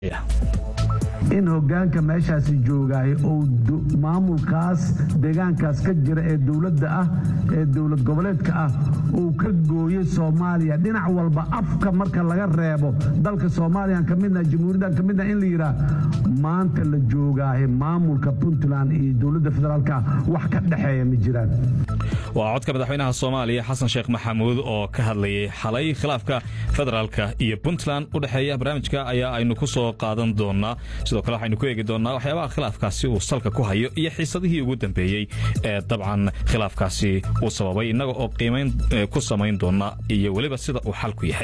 in hogaanka meeshaasi joogaay ou maamulkaas deegaankaas ka jira ee dowladda ah ee dowlad goboleedka ah uu ka gooyey soomaaliya dhinac walba afka marka laga reebo dalka soomaaliyan ka midna jamhuuriyadan ka midna in la yidhaah maanta la joogaahe maamulka puntland iyo dowladda federaalka wax ka dhexeeya ma jiraan waa codka madaxweynaha soomaaliya xasan sheekh maxamuud oo ka hadlayay xalay khilaafka federaalka iyo puntland u dhexeeya barnaamijka ayaa aynu ku soo qaadan doonaa sidoo kale waxaynu ku eegi doonaa waxyaabaha khilaafkaasi uu salka ku hayo iyo xiisadihii ugu dambeeyey ee dabcan khilaafkaasi uu sababay innaga oo qiimayn ku samayn doona iyo weliba sida uu xalku yahay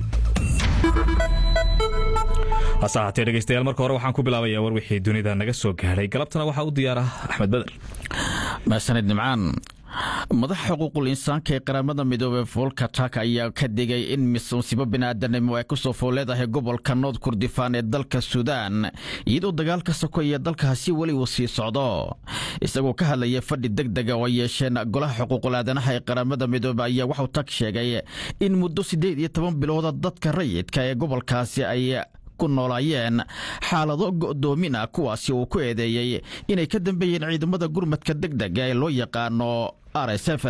hase ahaatee dhegeystayaal marka hore waxaan ku bilaabayaa war wixii dunida naga soo gaadhay galabtana waxaa u diyaara axmed beder mahsanid nimcaan madaxa xuquuqul insaanka ee qaramada midoobey volka tak ayaa ka digay in musiibo biniaadanimo ay kusoo fool leedahay gobolka nood kurdifaan ee dalka suudaan iyadoo dagaalka sokoya dalkaasi weli uu sii socdo isagoo ka hadlaya fadhi deg dega oo ay yeesheen golaha xuquuqul aadanaha ee qaramada midoobe ayaa waxuu tag sheegay in muddo siddeed iyo toban bilooda dadka rayidka ee gobolkaasi ay ku noolaayeen xaalado go'doomin ah kuwaasi uu ku eedeeyey inay ka dambeeyeen ciidamada gurmadka deg dega ee loo yaqaano r s f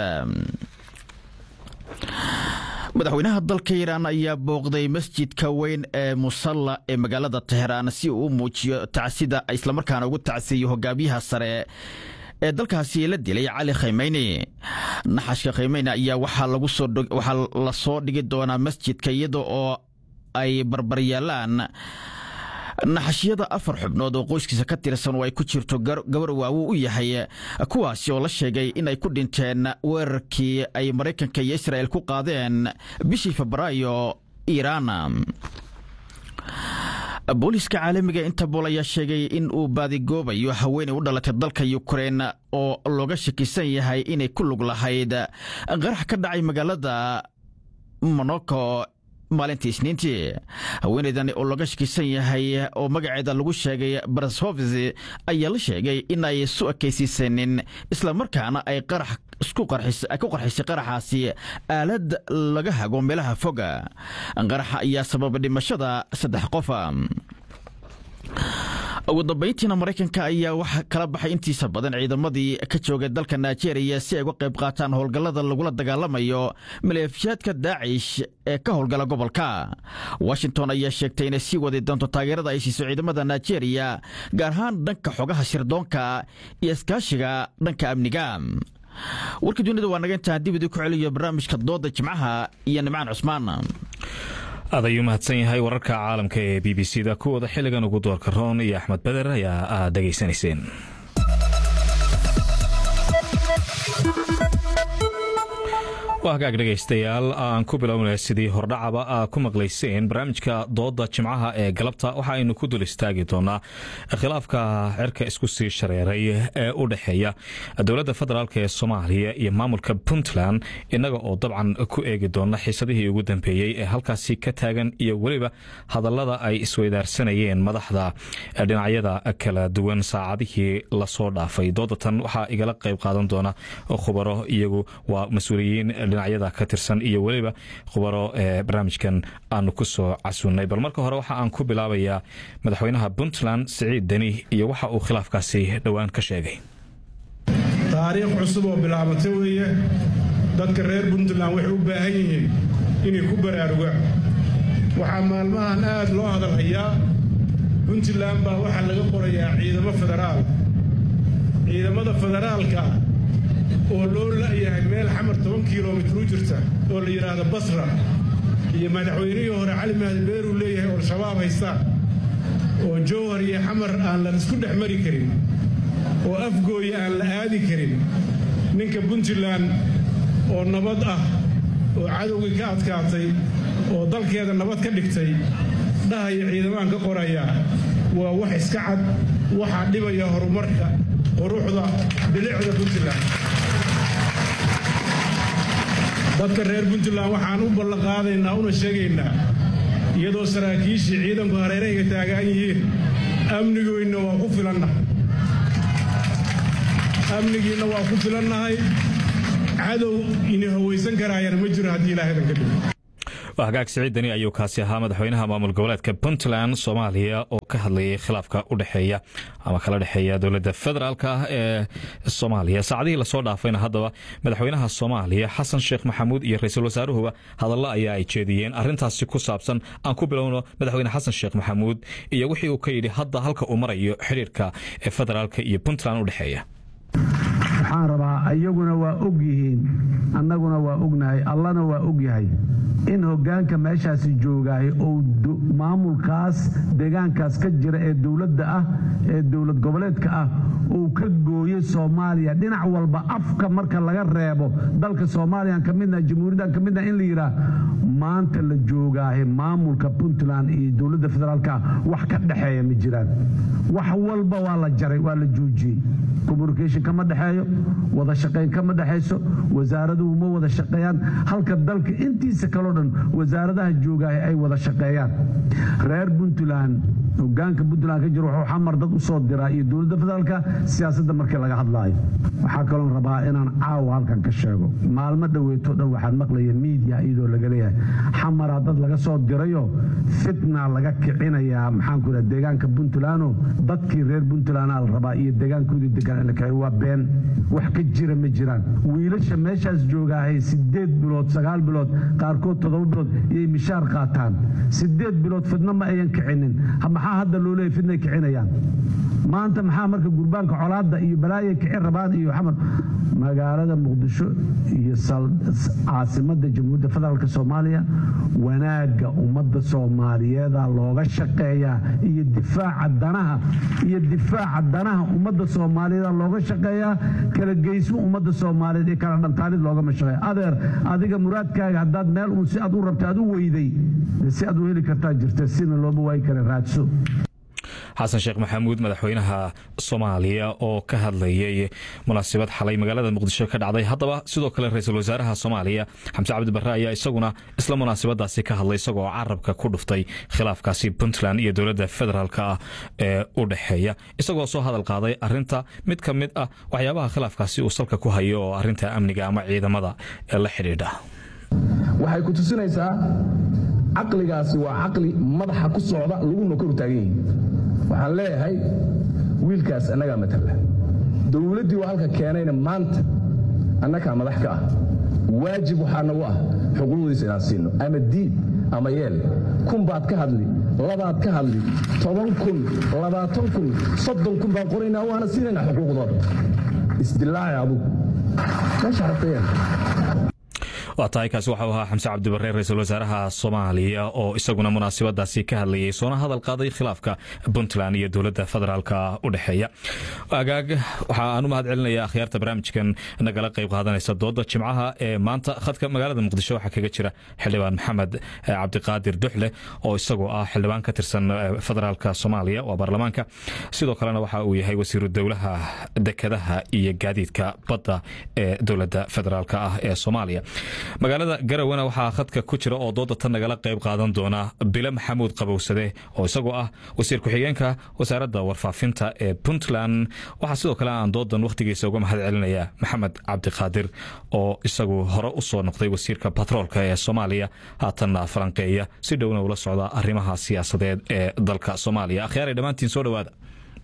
madaxweynaha dalka iiraan ayaa booqday masjidka weyn ee musalla ee magaalada teheraan si uu u muujiyo tacsida islamarkaana ugu tacsiiyo hogaamiyaha sare ee dalkaasi la dilay cali khaymeyni naxashka khaymeyni ayaa waxaa la soo dhigi doonaa masjidka iyada oo ay barbaryaalaan naxashiyada afar xubnood oo qoyskiisa ka tirsan oo ay ku jirto gabar waawu u yahay kuwaasi oo la sheegay in ay ku dhinteen weerarkii ay maraykanka iyo israa'el ku qaadeen bishii febraayo iiraan booliiska caalamiga interbool ayaa sheegay in uu baadigoobayo haweenay u dhalatay dalka yukrein oo looga shakisan yahay inay ku lug lahayd qarax ka dhacay magaalada monoko maalintii isniintii haweenaydan oo laga shakisan yahay oo magaceeda lagu sheegay barashovs ayaa la sheegay in ay isu ekaysiisanin islamarkaana ay ku qarxisay qaraxaasi aalad laga hago meelaha foga qaraxa ayaa sababa dhimashada saddex qofa ugu dambayntiina maraykanka ayaa wax kala baxay intiisa badan ciidamadii ka joogay dalka nigeria si ay uga qayb qaataan howlgallada lagula dagaalamayo maleefishaadka daacish ee ka howlgala gobolka washington ayaa sheegtay inay sii wadi doonto taageerada ay siiso ciidamada nigeria gaar ahaan dhanka xogaha sirdoonka iyo iskaashiga dhanka amniga warka dunida waa naga intaan dib idii ku celiyo barnaamijka dooda jimcaha iyo nimcaan cusmaan aad ayuu mahadsan yahay wararka caalamka ee b b c da kuwooda xilligan ugu doorka roon iyo axmed beder ayaa aad dhegaysanayseen waa hagaag dhegaystayaal aan ku bilownay sidii hordhacaba aa ku maqlayseen barnaamijka dooda jimcaha ee galabta waxa aynu ku dul istaagi doonaa khilaafka cirka isku sii shareeray ee u dhexeeya dowladda federaalk ee soomaaliya iyo maamulka puntland innaga oo dabcan ku eegi doona xiisadihii ugu dambeeyey ee halkaasi ka taagan iyo weliba hadallada ay isweydaarsanayeen madaxda dhinacyada kala duwan saacadihii lasoo dhaafay doodatan waxaa igala qayb qaadan doona khubaro iyagu waa mas-uuliyiin dhinacyada ka tirsan iyo weliba khubaro ee barnaamijkan aanu ku soo casuunnay bal marka hore waxa aan ku bilaabayaa madaxweynaha puntland siciid deni iyo waxa uu khilaafkaasi dhowaan ka sheegay taariikh cusub oo bilaabatay weeye dadka reer puntland waxay u baahan yihiin inay ku baraarugaan waxaa maalmahan aad loo hadalhayaa puntland baa waxaa laga qorayaa ciidamo federaal ciidamada federaalka oo loo la'yahay meel xamar toban kilomitr u jirta oo la yidhaahdo basra iyo madaxweynihii hore cali mahdi beeruu leeyahay oo al-shabaab haystaan oo jowhar iyo xamar aan la isku dhex mari karin oo afgooya aan la aadi karin ninka puntland oo nabad ah oo cadowgii ka adkaatay oo dalkeeda nabad ka dhigtay dhahaya ciidamaan ka qoraya waa wax iska cad waxaa dhibaya horumarka quruxda bilicda puntland dadka reer puntland waxaan u ballanqaadaynaa una sheegaynaa iyadoo saraakiishii ciidanku hareerahayga taagaan yihiin amnigoynna waa ku filannahay amnigiinna waa ku filannahay cadow ini hawaysan karaayana ma jiro haddii ilaahay dan ka dhigo hagaag siciidani ayuu kaasi ahaa madaxweynaha maamul goboleedka puntland soomaaliya oo ka hadlayay khilaafka u dhexeeya ama kala dhexeeya dowladda federaalk ah ee soomaaliya saacadihii lasoo dhaafayna haddaba madaxweynaha soomaaliya xasan sheekh maxamuud iyo ra-iisul wasaaruhuba hadallo ayaa ay jeediyeen arintaasi ku saabsan aan ku bilowno madaxweyne xasan sheekh maxamuud iyo wixii uu ka yidhi hadda halka uu marayo xiriirka ee federaalk iyo puntland u dhexeeya waxaan rabaa iyaguna waa og yihiin annaguna waa ognahay allana waa og yahay in hoggaanka meeshaasi joogaay ou maamulkaas deegaankaas ka jira ee dowladda ah ee dowlad goboleedka ah uu ka gooyey soomaaliya dhinac walba afka marka laga reebo dalka soomaaliyan ka midna jamhuuriyaddan ka midna in la yidhaah maanta la joogaahe maamulka puntland iyo dowladda federaalka wax ka dhexeeya ma jiraan wax walba waa la jaray waa la joojiyey communication kama dhexeeyo wada shaqayn kama dhexayso wasaaraduhu ma wada shaqeeyaan halka dalka intiisa kaleo dhan wasaaradaha joogaah ay wada shaqeeyaan reer puntland hogaanka puntland ka jira wuxuu xamar dad u soo diraa iyo dowladda federaalka siyaasadda markii laga hadlaayo waxaa kaloon rabaa inaan caawa halkan ka sheego maalmo dhoweeto dhan waxaad maqlaya miidiya iyadoo laga leeyahay xamaraa dad laga soo dirayo fitna laga kicinayaa maxaanku raa deegaanka puntlandoo dadkii reer puntlandaa la rabaa iyo deegaankoodii degan in la kiciyo waa been wax ka jira ma jiraan wiilasha meeshaas joogaahay sideed bilood sagaal bilood qaarkood toddoba bilood iyay mishaar qaataan sideed bilood fidno ma ayan kicinin maxaa hadda loo leeyay fidnay kicinayaan maanta maxaa marka gurbaanka colaadda iyo balaaya kicin rabaan iyo xamar magaalada muqdisho iyo caasimadda jamhuuriyadda federaalk soomaaliya wanaagga ummadda soomaaliyeeda looga shaqeeyaa iyo difaaca danaha iyo difaaca danaha ummadda soomaaliyeeda looga shaqeeyaa kala geysmo ummadda soomaaliyeed iyo kala dhantaalid loogama shaqeeya adeer adiga muraadkaaga haddaad meel uun si aad u rabta aad u weyday si aad u heli kartaa jirta sina looma waayi kara raadso xasan sheekh maxamuud madaxweynaha soomaaliya oo ka hadlayay munaasabad xalay magaalada muqdisho ka dhacday haddaba sidoo kale ra-iisul wasaaraha soomaaliya xamse cabdi barre ayaa isaguna isla munaasabadaasi ka hadlay isagoo carabka ku dhuftay khilaafkaasi puntland iyo dowladda federaalk ah ee u dhexeeya isagoo soo hadal qaaday arinta mid ka mid ah waxyaabaha khilaafkaasi uu salka ku hayo oo arinta amniga ama ciidamada ee la xidhiidha waxay ku tusinaysaa caqligaasi waa caqli madaxa ku socda laguna kor taagan yihin waxaan leeyahay wiilkaas annagaa matala dowladdii waa halka keenayna maanta annagaa madax ka ah waajib waxaa nagu ah xuquuqdiisa inaan siino ama diid ama yeel kun baad ka hadli labaad ka hadli toban kun labaatan kun soddon kun baan qoraynaa waana siinaynaa xuquuqdooda isdilaaci adugu meesha rabtayeen waa tahay kaasi waxau ahaa xamse cabdibarre ra-iisul wasaaraha soomaaliya oo isaguna munaasabadaasi ka hadlayay soona hadal qaaday khilaafka puntland iyo dowladda federaalk u dhexeeya agaag waxa aan u mahad celinaya akhyaarta barnaamijkan nagala qayb qaadanaysa dooda jimcaha ee maanta khadka magaalada muqdisho waxaa kaga jira xildhibaan maxamed cabdiqaadir duxle oo isagoo ah xildhibaan ka tirsan federaalk soomaaliya waa baarlamaanka sidoo kalena waxa uu yahay wasiiru dowlaha dekadaha iyo gaadiidka badda ee dowladda federaalk ah ee soomaaliya magaalada garawana waxaa khadka ku jira oo dooda tan nagala qayb qaadan doona bile maxamuud qabowsade oo isagoo ah wasiir ku-xigeenka wasaaradda warfaafinta ee puntland waxaa sidoo kale aan doodan wakhtigiisa uga mahad celinaya maxamed cabdiqaadir oo isagu hore u soo noqday wasiirka batroolka ee soomaaliya haatanna falanqeeya si dhowna ula socda arrimaha siyaasadeed ee dalka soomaaliya akhyaaray dhammaantiin soo dhowaada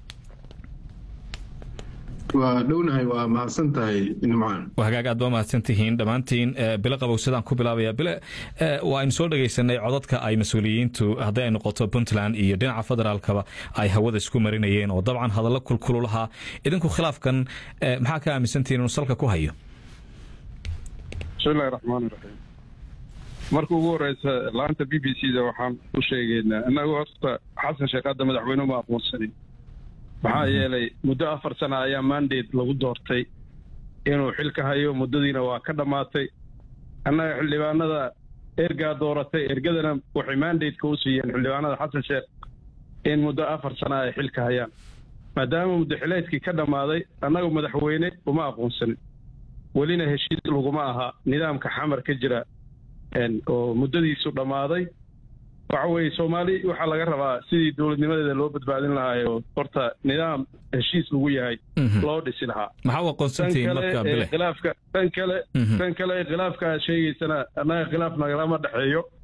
waa dhownahay waa mahadsan tahay nimcaan hagaag aad ba mahadsan tihiin dhammaantiin bile qabowsadaan ku bilaabaya bile waa aynu soo dhegaysanay codadka ay mas-uuliyiintu hadday ay noqoto puntland iyo dhinaca federaalkaba ay hawada isku marinayeen oo dabcan hadallo kulkululahaa idinku khilaafkan maxaa ka aaminsantihiin inuu salka ku hayo bismillahi raxmaani raxiim marka ugu horeysa laanta b b c da waxaan u sheegaynaa innagu horta xasan sheekh hadda madaxweyne uma aqoonsanin maxaa yeelay muddo afar sana ayaa mandate lagu doortay inuu xilka hayo muddadiina waa ka dhammaatay annaga xildhibaanada ergaa dooratay ergadana waxay mandate-ka u siiyeen xildhibaanada xasan sheekh in muddo afar sana ay xilka hayaan maadaama muddo xileedkii ka dhammaaday annaga madaxweyne uma aqoonsanin welina heshiis laguma aha nidaamka xamar ka jira oo muddadiisu dhammaaday waxa weeye soomaali waxaa laga rabaa sidii dowladnimadeeda loo badbaadin lahaa oo horta nidaam heshiis lagu yahay loo dhisi lahaa maxaa u aqoonsantihiin marka bile khilaafka tan kale tan kale khilaafka aad sheegaysana annaga khilaaf nagalama dhexeeyo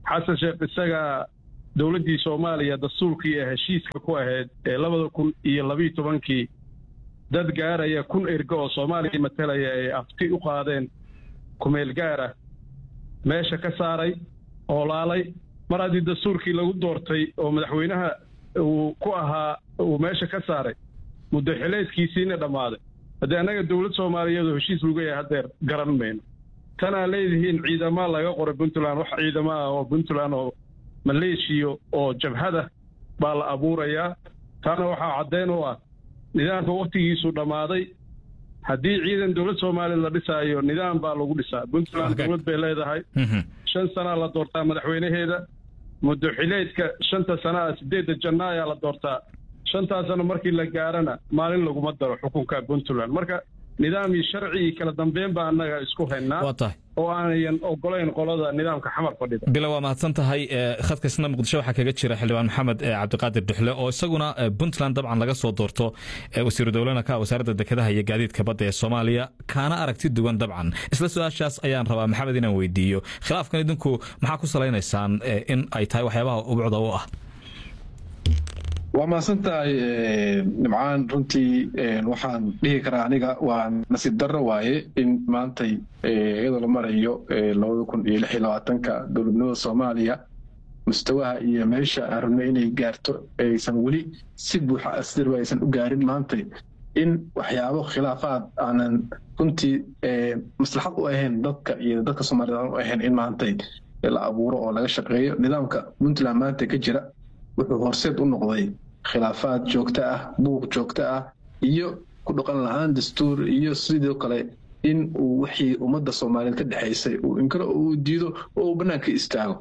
xasan sheekh isagaa dowladdii soomaaliya dastuurkii ee heshiiska ku ahayd ee labada kun iyo labiiyo tobankii dad gaaraya kun ergo oo soomaaliya matalaya ay afti u qaadeen kumeel gaara meesha ka saaray oolaalay mar haddii dastuurkii lagu doortay oo madaxweynaha uu ku ahaa uu meesha ka saaray muddo xileedkiisiina dhammaaday haddii annaga dowlad soomaaliyeed oo heshiis lagu yahay haddeer garan mayno tanaa leedihiin ciidama laga qoray puntland wax ciidamo ah oo puntland oo maleeshiya oo jabhada baa la abuurayaa taana waxaa caddayn u ah nidaamka wakhtigiisu dhammaaday haddii ciidan dowlad soomaaliya la dhisaayo nidaam baa lagu dhisaa puntland dowlad bay leedahay shan sanaa la doortaa madaxweynaheeda muddo xileedka shanta sanaa sideedda janna ayaa la doortaa shantaas sano markii la gaarana maalin laguma daro xukunka puntland marka nidaam iyo sharci iyo kala dambeyn baa annaga isku haynaa oo aanayan ogolayn qolada nidaamka xamar fadhida bila waa mahadsan tahay khadka isna muqdisho waxaa kaga jira xildhibaan maxamed cabdiqaadir duxle oo isaguna puntland dabcan laga soo doorto wasiiru dowlana ka wasaaradda dekedaha iyo gaadiidka badda ee soomaaliya kaana aragti duwan dabcan isla su-aashaas ayaan rabaa maxamed inaan weydiiyo khilaafkan idinku maxaa ku salaynaysaan in ay tahay waxyaabaha ubucda u ah waa mahadsan tahay nimcaan runtii waxaan dhihi karaa aniga waa nasiib darro waaye in maantay iyadoo la marayo labada kun iyo lix iyo labaatanka dowladnimada soomaaliya mustawaha iyo meesha aan rabnay inay gaarto aysan weli si buuxa asdirba aysan u gaarin maantay in waxyaabo khilaafaad aanan runtii maslaxad u ahayn dadka iyo dadka soomaaliyed aan u ahayn in maantay la abuuro oo laga shaqeeyo nidaamka puntland maanta ka jira wuxuu horseed u noqday khilaafaad joogto ah buuq joogto ah iyo ku dhaqan la-aan dastuur iyo sidoo kale in uu wixii ummadda soomaaliyeed ka dhexaysay uu inkaro uu diido oo uu bannaanka istaago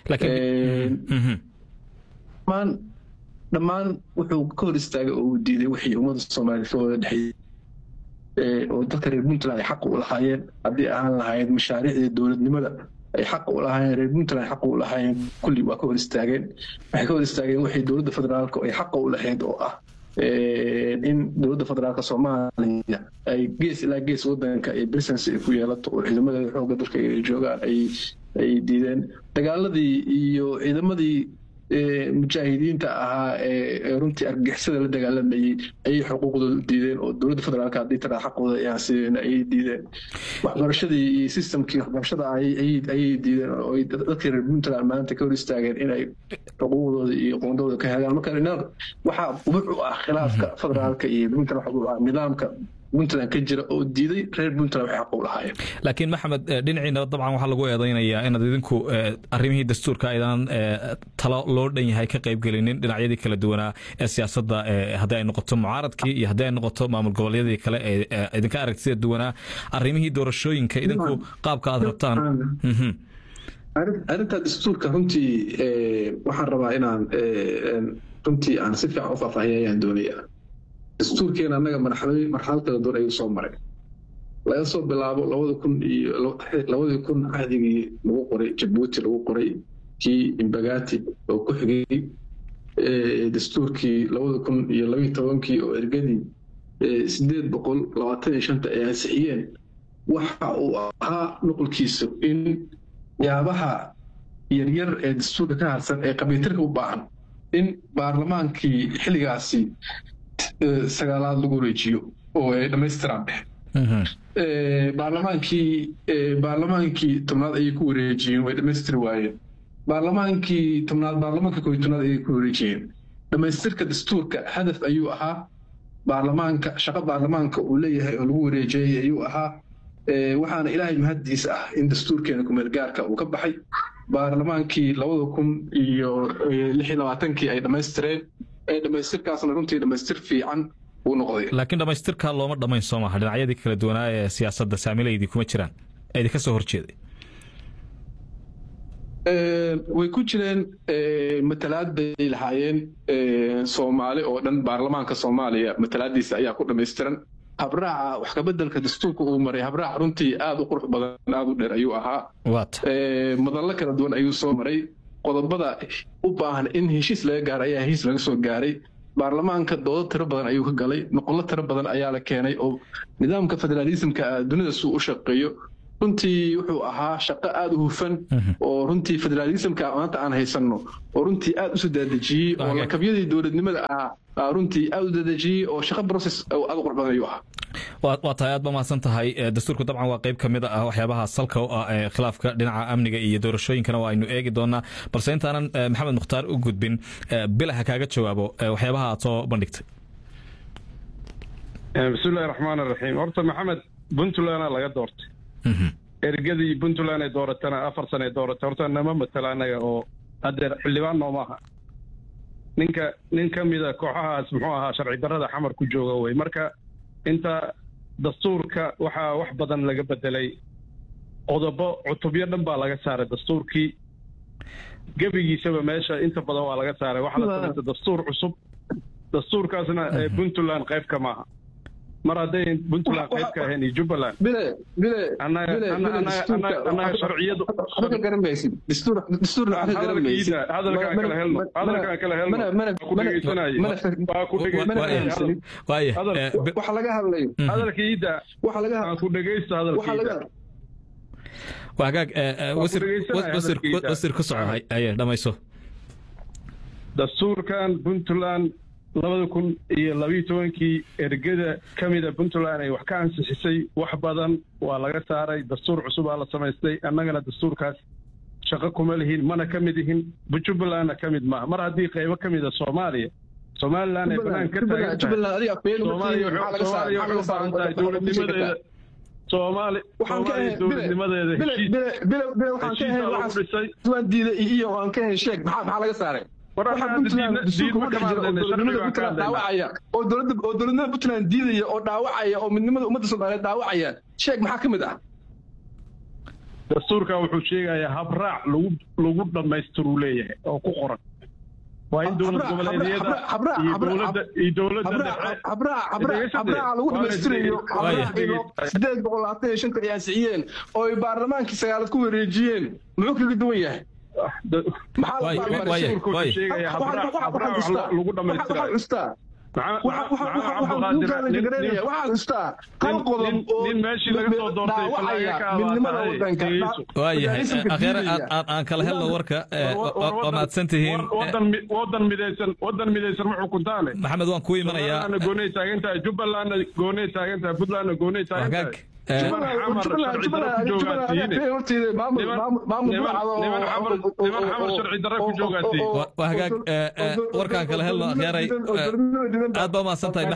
dhammaan dhammaan wuxuu ka hor istaagay oo uu diiday wixii ummadda soomaaliyeed ka wada dhexeeyey oo dadka reer puntland ay xaq u lahaayeen haddii ahaan lahayd mashaariicdii dowladnimada ay xaq u lahaayeen reer puntland xaq u lahaayeen kulli waa ka hor istaageen waxay ka hor istaageen waxay dowladda federaalka ay xaqa u lahayd oo ah in dowladda federaalka soomaaliya ay gees ilaa gees wadanka ay presence ay ku yeelato oo ciidamadeeda xoogga dalka ay joogaan ay ay diideen dagaaladii iyo ciidamadii mujaahidiinta ahaa ee runtii argixisada la dagaalamayey ayay xuquuqdooda u diideen oo dowladda federaalka haddii taraa xaqooda ayaan sideen ayay diideen waxbarashadii iyo systemkii waxbarashada ayay diideen oo dadkii reer puntland maanta ka hor istaageen inay xuquuqdooda iyo qoondooda ka helaan marka waxaa ubuc u ah khilaafka federaalka iyo puntland waxa u ah nidaamka puntland ka jira oo diiday reer puntland waxay xaq u lahaayeen laakiin maxamed dhinaciina dabcan waxaa lagu eedaynayaa inaad idinku arrimihii dastuurka aydan talo loo dhan yahay ka qaybgelinin dhinacyadii kala duwanaa ee siyaasadda haddii ay noqoto mucaaradkii iyo haddii ay noqoto maamul goboleedyadii kale ee idinka aragtida duwanaa arrimihii doorashooyinka idinku qaabka aad rabtaan arrinta dastuurka runtii waxaan rabaa inaan runtii aan si fiican u faahfaahiya ayaan doonayaa dastuurkeena annaga marxalad kala duwan ayuu soo maray laga soo bilaabo labada kun iyo labadii kun cahdigii lagu qoray jabuuti lagu qoray kii imbagati oo ku xigay dastuurkii labada kun iyo labiyo tobankii oo ergadii sideed boqol labaatan iyo shanta ay ansixiyeen waxa uu ahaa nuqulkiisu in yaabaha yaryar ee dastuurka ka harsan ee qabiitirka u baahan in baarlamaankii xilligaasi sagaalaad lagu wareejiyo oo ay dhammaystiraan baarlamaankii baarlamaankii tobnaad ayay ku wareejiyeen way dhammaystiri waayeen baarlamaankii tobnaad baarlamaanka kooiy tobnaad ayay ku wareejiyeen dhammaystirka dastuurka hadaf ayuu ahaa baarlamaanka shaqo baarlamaanka uu leeyahay oo lagu wareejiyey ayuu ahaa waxaana ilaahay mahaddiis ah in dastuurkeena kumeelgaarka uu ka baxay baarlamaankii labada kun iyo lix iyo labaatankii ay dhammaystireen dhamaystirkaasna runtii dhamaystir fiican uu noqday laakiin dhamaystirkaa looma dhammayn soo maaha dhinacyadii kala duwanaa ee siyaasadda saamilaydii kuma jiraan ee idinka soo horjeeday way ku jireen matalaad bay lahaayeen soomaali oo dhan baarlamaanka soomaaliya matalaadiisa ayaa ku dhammaystiran habraaca wax kabeddelka dastuurka uu maray habraac runtii aada u qurux badan aada u dheer ayuu ahaa madallo kala duwan ayuu soo maray qodobada u baahan in heshiis laga gaaro ayaa heshiis laga soo gaaray baarlamaanka doodo tiro badan ayuu ka galay noqollo tiro badan ayaa la keenay oo nidaamka federaalismka dunida suu u shaqeeyo runtii wuxuu ahaa shaqo aada u hufan oo runtii federaalismka maanta aan haysanno oo runtii aada usoo daadejiyey oo lakabyadii dowladnimada ahaa runtii aada u daadejiyey oo shaqo process aada u qurbadan ayuu ahaa waa tahay aad ba mahadsan tahay dastuurku dabcan waa qayb ka mid ah waxyaabaha salka u ah ee khilaafka dhinaca amniga iyo doorashooyinkana waa aynu eegi doonaa balse intaanan maxamed mukhtaar u gudbin bila ha kaaga jawaabo waxyaabaha aad soo bandhigtay bismillahi raxmaan raxiim horta maxamed puntlandna laga doortay ergadii puntland ay dooratana afar sana ay dooratay horta nama matala annaga oo haddeer xildhibaan nooma aha ninka nin ka mida kooxahaas muxuu ahaa sharci darrada xamar ku jooga wey marka inta dastuurka waxaa wax badan laga bedelay qodobo cutubyo dhan baa laga saaray dastuurkii gebigiisaba meesha inta badan waa laga saaray waxaa la samaystay dastuur cusub dastuurkaasna puntland qayb ka maaha mar hadday puntland qayb ka ahayn iyo jubbaland annaga sharciyadu hadalkaan kala helno hadalkaan kala helno ku dhegeysanay waa ku waxa laga hadlayo hadalka iida aan ku dhegeysto hadalka iida waa hagaag wasir ku soco aye dhamayso dastuurkan puntland labada kun iyo labiiyo tobankii ergada ka mida puntland ay wax ka ansixisay wax badan waa laga saaray dastuur cusubaa la samaystay annagana dastuurkaas shaqo kuma lihin mana ka mid ihin jubbalandna ka mid maaha mar haddii qaybo ka mida soomaaliya somalilan ay banaan ka taagan tahay soomaaliya waxay u baahan tahay dowladnimadeeda soomaali soomaaliya dowladnimadeeda heshiisa lagu dhisay diida iyo aan ka hen sheeg maxaa laga saaray oo dowladnimada puntland diidaya oo dhaawacaya oo midnimada ummadda soomaaliyeed dhaawacaya sheeg maxaa ka mid ah dastuurka wuxuu sheegayaa habraac lagu lagu dhammaystiruu leeyahay oo ku qoran waa in dowlad goboleedyada iyo dowladda iyo dowladda habraaca lagu dhammaystirayo sideed boqol labaatan iyo shanta ay ansixiyeen oo ay baarlamaankii sagaalad ku wareejiyeen muxuu kaga duwan yahay lagu dhamaystira nin meeshii laga soo doortay aan kala helno warka waa mahadsan tihiin wadan midaysan wadan midaysan ma xukuntaane maxamed waan kuu imanayaa goonay taagan tahay jubbalandna goonay taagan tahay puntlandna goonay taagan tahay hagaag warkaan kala helno akhyaaray aad baa umahadsan tahay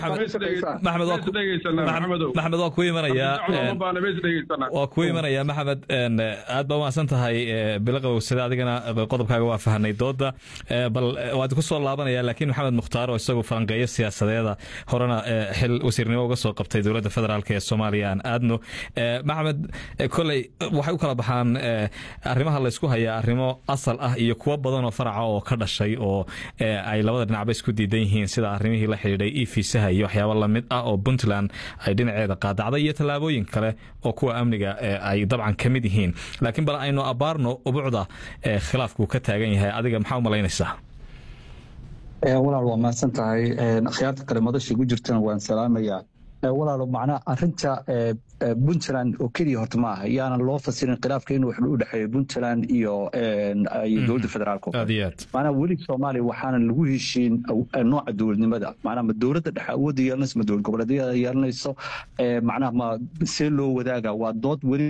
maxamed waa ku imanayaa waa ku imanayaa maxamed aad baa umahadsan tahay bilaqow sida adigana qodobkaaga waa fahanay dooda bal waad ku soo laabanaya laakiin maxamed mukhtaar oo isagu falanqeeyo siyaasadeeda horena xil wasiirnimo uga soo qabtay dowladda federaalk ee soomaaliya aan aadno maxamed koley waxay u kala baxaan arrimaha laysku hayaa arrimo asal ah iyo kuwo badan oo faraca oo ka dhashay oo ay labada dhinacba isku diidan yihiin sida arrimihii la xidhiidhay e fiisaha iyo waxyaabo lamid ah oo puntland ay dhinaceeda qaadacday iyo tallaabooyin kale oo kuwa amniga ay dabcan ka mid yihiin laakiin bal aynu abaarno ubucda khilaafkuu ka taagan yahay adiga maxaa u malaynaysaa walaal waa mahadsan tahay akhyaarta kale madasha igu jirtana waan salaamayaa walaalo macnaha arinta puntland oo keliya horta ma aha yaanan loo fasirin khilaafka inuu wax u dhexeeyo puntland iyo dowladda federaalka macnaha weli soomaaliya waxaana lagu heshiin nooca dowladnimada macnaha ma dowladda dhexe awoodda yeelanayso ma dowlad goboleedyada yeelanayso macnaha ma see loo wadaaga waa dood weli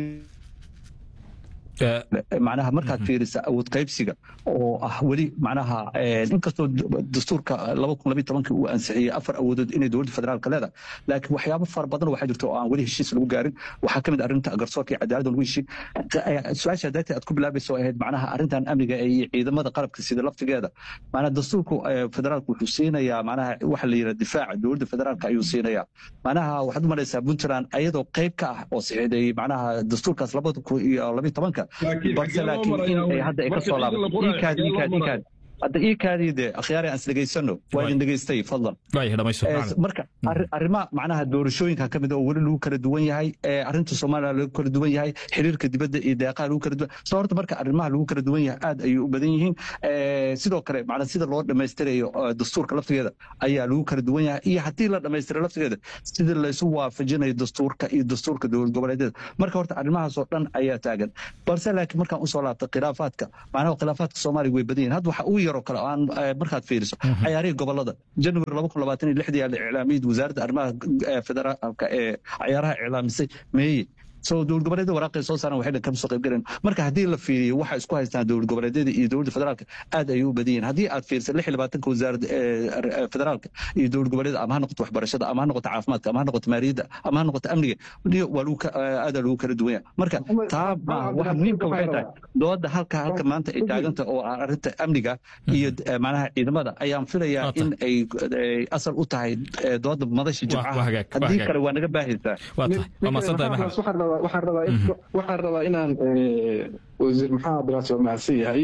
macnaha markaad fiirisa awood qaybsiga oo ah weli macnaha inkastoo dastuurka laba kun labiyo tobankii uu ansixiyey afar awoodood inay dowladda federaalka leedahay laakiin waxyaabo fara badan waxaa jirta oo aan weli heshiis lagu gaarin waxaa ka mid arrinta garsoorka iyo cadaaladda lagu heshiin su-aasha darteed aad ku bilaabaysa oo ahayd macnaha arrintan amniga iyo ciidamada qalabka sida laftigeeda macnaha dastuurku federaalka wuxuu siinayaa macnaha waxa la yidhaha difaaca dowladda federaalka ayuu siinayaa macnaha waxaad u malaysaa puntland ayadoo qayb ka ah oo saxiixday macnaha dastuurkaas labada kun iyo labiyo tobanka balse laakiin in ay hadda ay ka soo laabato ikaad ikaad ikaad hadda ii kaadii dee akhyaari aan isdhegaysano waa idin dhegaystay fadlan marka arrimaha macnaha doorashooyinka ka mid oo weli lagu kala duwan yahay arrinta soomaaliya lagu kala duwan yahay xiriirka dibadda iyo deeqaha lagu kala duwan soo horta marka arrimaha lagu kala duwan yahay aad ayay u badan yihiin sidoo kale macnaa sida loo dhammaystirayo dastuurka laftigeeda ayaa lagu kala duwan yahay iyo haddii la dhammaystiro laftigeeda sida laysu waafajinayo dastuurka iyo dastuurka dowlad goboleedyada marka horta arrimahaasoo dhan ayaa taagan balse laakiin markaan usoo laabta khilaafaadka macnaha khilaafaadka soomaaliya way badan yihin hadda waxa ugu yaroo kale aan markaad fiiriso cayaarihii gobolada january laba kun labaatan iyo lixdii yaa la iclaamiyey wasaaradda arrimaha federaalka ee cayaaraha iclaamisay meeye soo dowlad goboleedyada waraaqay soo saaran waxay dhan kama soo qayb galeen marka haddii la fiiriyo waxa isku haystaan dowlad goboleedyada iyo dowladda federaalka aad ayay u badan yihin haddii aad fiiriso lix iyo labaatanka wasaaradda federaalka iyo dowlad goboleedyada ama ha noqoto waxbarashada ama ha noqoto caafimaadka ama ha noqoto maaliyadda ama ha noqoto amniga waa lagu aadaa lagu kala duwan yahay marka taa waxa muhiimka waxay tahay dooda halka halka maanta ay taaganta oo ah arrinta amniga iyo macnaha ciidamada ayaan filayaa in ay asal u tahay dooda madasha jimcaha haddii kale waa naga baahaysaa waxaan rabaa inaan wasiir maxamed abdiraasi waa mahadsan yahay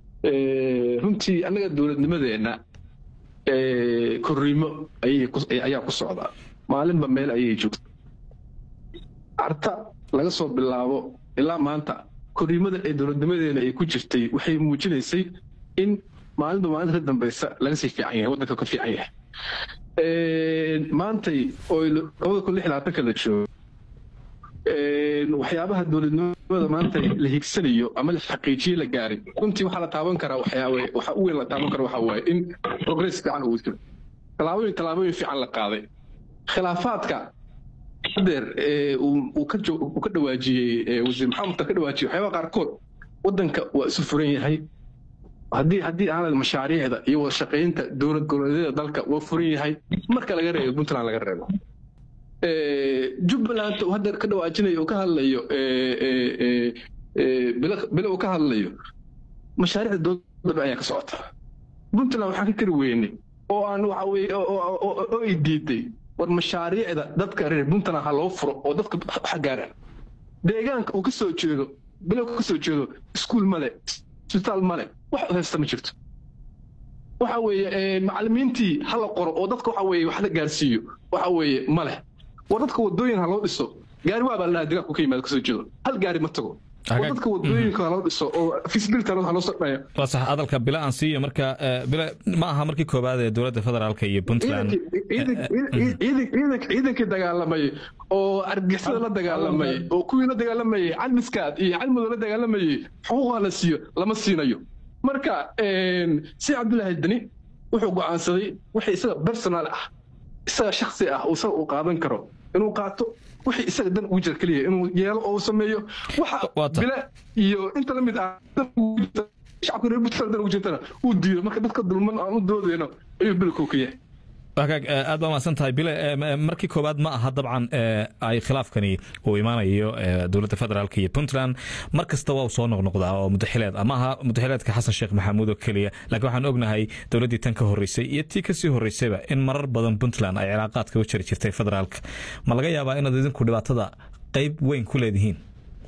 runtii annaga dowladnimadeenna korriimo ayaa ku socdaa maalinba meel ayay joogta carta laga soo bilaabo ilaa maanta korriimada ee dowladnimadeena ay ku jirtay waxay muujinaysay in maalinba maalinta ka dambaysa laga sii fiican yahay waddanka ka fiican yahay maantay oo labada kun lix labaatanka la joogo waxyaabaha dowladnimada maanta la higsanayo ama la xaqiijiye la gaaray runtii waxaa la taaban karaa waxyaawe waxa u weyn la taaban kara waxa waaye in progress fiican uu jiro tallaabooyin tallaabooyin fiican la qaaday khilaafaadka hadeer uu ka uu ka dhawaajiyey wasiir maxamed ka dhawaajiyey waxyaabaha qaarkood waddanka waa isu furan yahay haddii haddii aanad mashaariicda iyo wada shaqaynta dowlad goboleedyada dalka waa furan yahay marka laga reebo puntland laga reebo jubbaland uu hadda ka dhawaajinayo uu ka hadlayo bilo uu ka hadlayo mashaariicda dowladda ayaa ka socota puntland waxaan ka kari weynay oo aan waxa weye oo ay diiday war mashaariicda dadka reer puntland ha loo furo oo dadka waxa gaaraan deegaanka uu ka soo jeedo bilo ka soo jeedo iskuul male isbitaal male wax haysta ma jirto waxa weeye macallimiintii ha la qoro oo dadka waxa weeye wax la gaarsiiyo waxa weeye ma leh war dadka wadooyin ha loo dhiso gaari waa baa la dhahaa deegaanku ka yimaada kasoo jeedo hal gaari ma tago war dadka wadooyinka ha loo dhiso oo feasibility ha loo sordhaya waa sax hadalka bila aan siiyo marka bila ma aha markii koowaad ee dowladda federaalka iyo puntland ciidankii dagaalamay oo argixisada la dagaalamay oo kuwii la dagaalamayay calmiskaad iyo calmudo la dagaalamayay xuquuqa la siiyo lama siinayo marka si cabdullaahi dani wuxuu go'aansaday wixii isaga personal ah isaga shaksi ah isaga uu qaadan karo inuu qaato wixii isaga dan ugu jira keliya inuu yeelo oo sameeyo waxa bile iyo inta la mid ah shacabka reer puntland dan ugu jirtana uu diido marka dadka dulman aan u doodeyno ayuu bilkow ka yahay wagaag aad baa mahadsan tahay bile markii koowaad ma aha dabcan ay khilaafkani uu imaanayo dowladda federaalk iyo puntland mar kasta waa soo noqnoqdaa oo mudaxileed ama aha mudaxileedka xasan sheekh maxamuud oo keliya laakiin waxaan ognahay dowladdii tan ka horreysay iyo tii kasii horreysayba in marar badan puntland ay cilaaqaadka u jari jirtay federaalka ma laga yaabaa inaad idinku dhibaatada qayb weyn ku leedihiin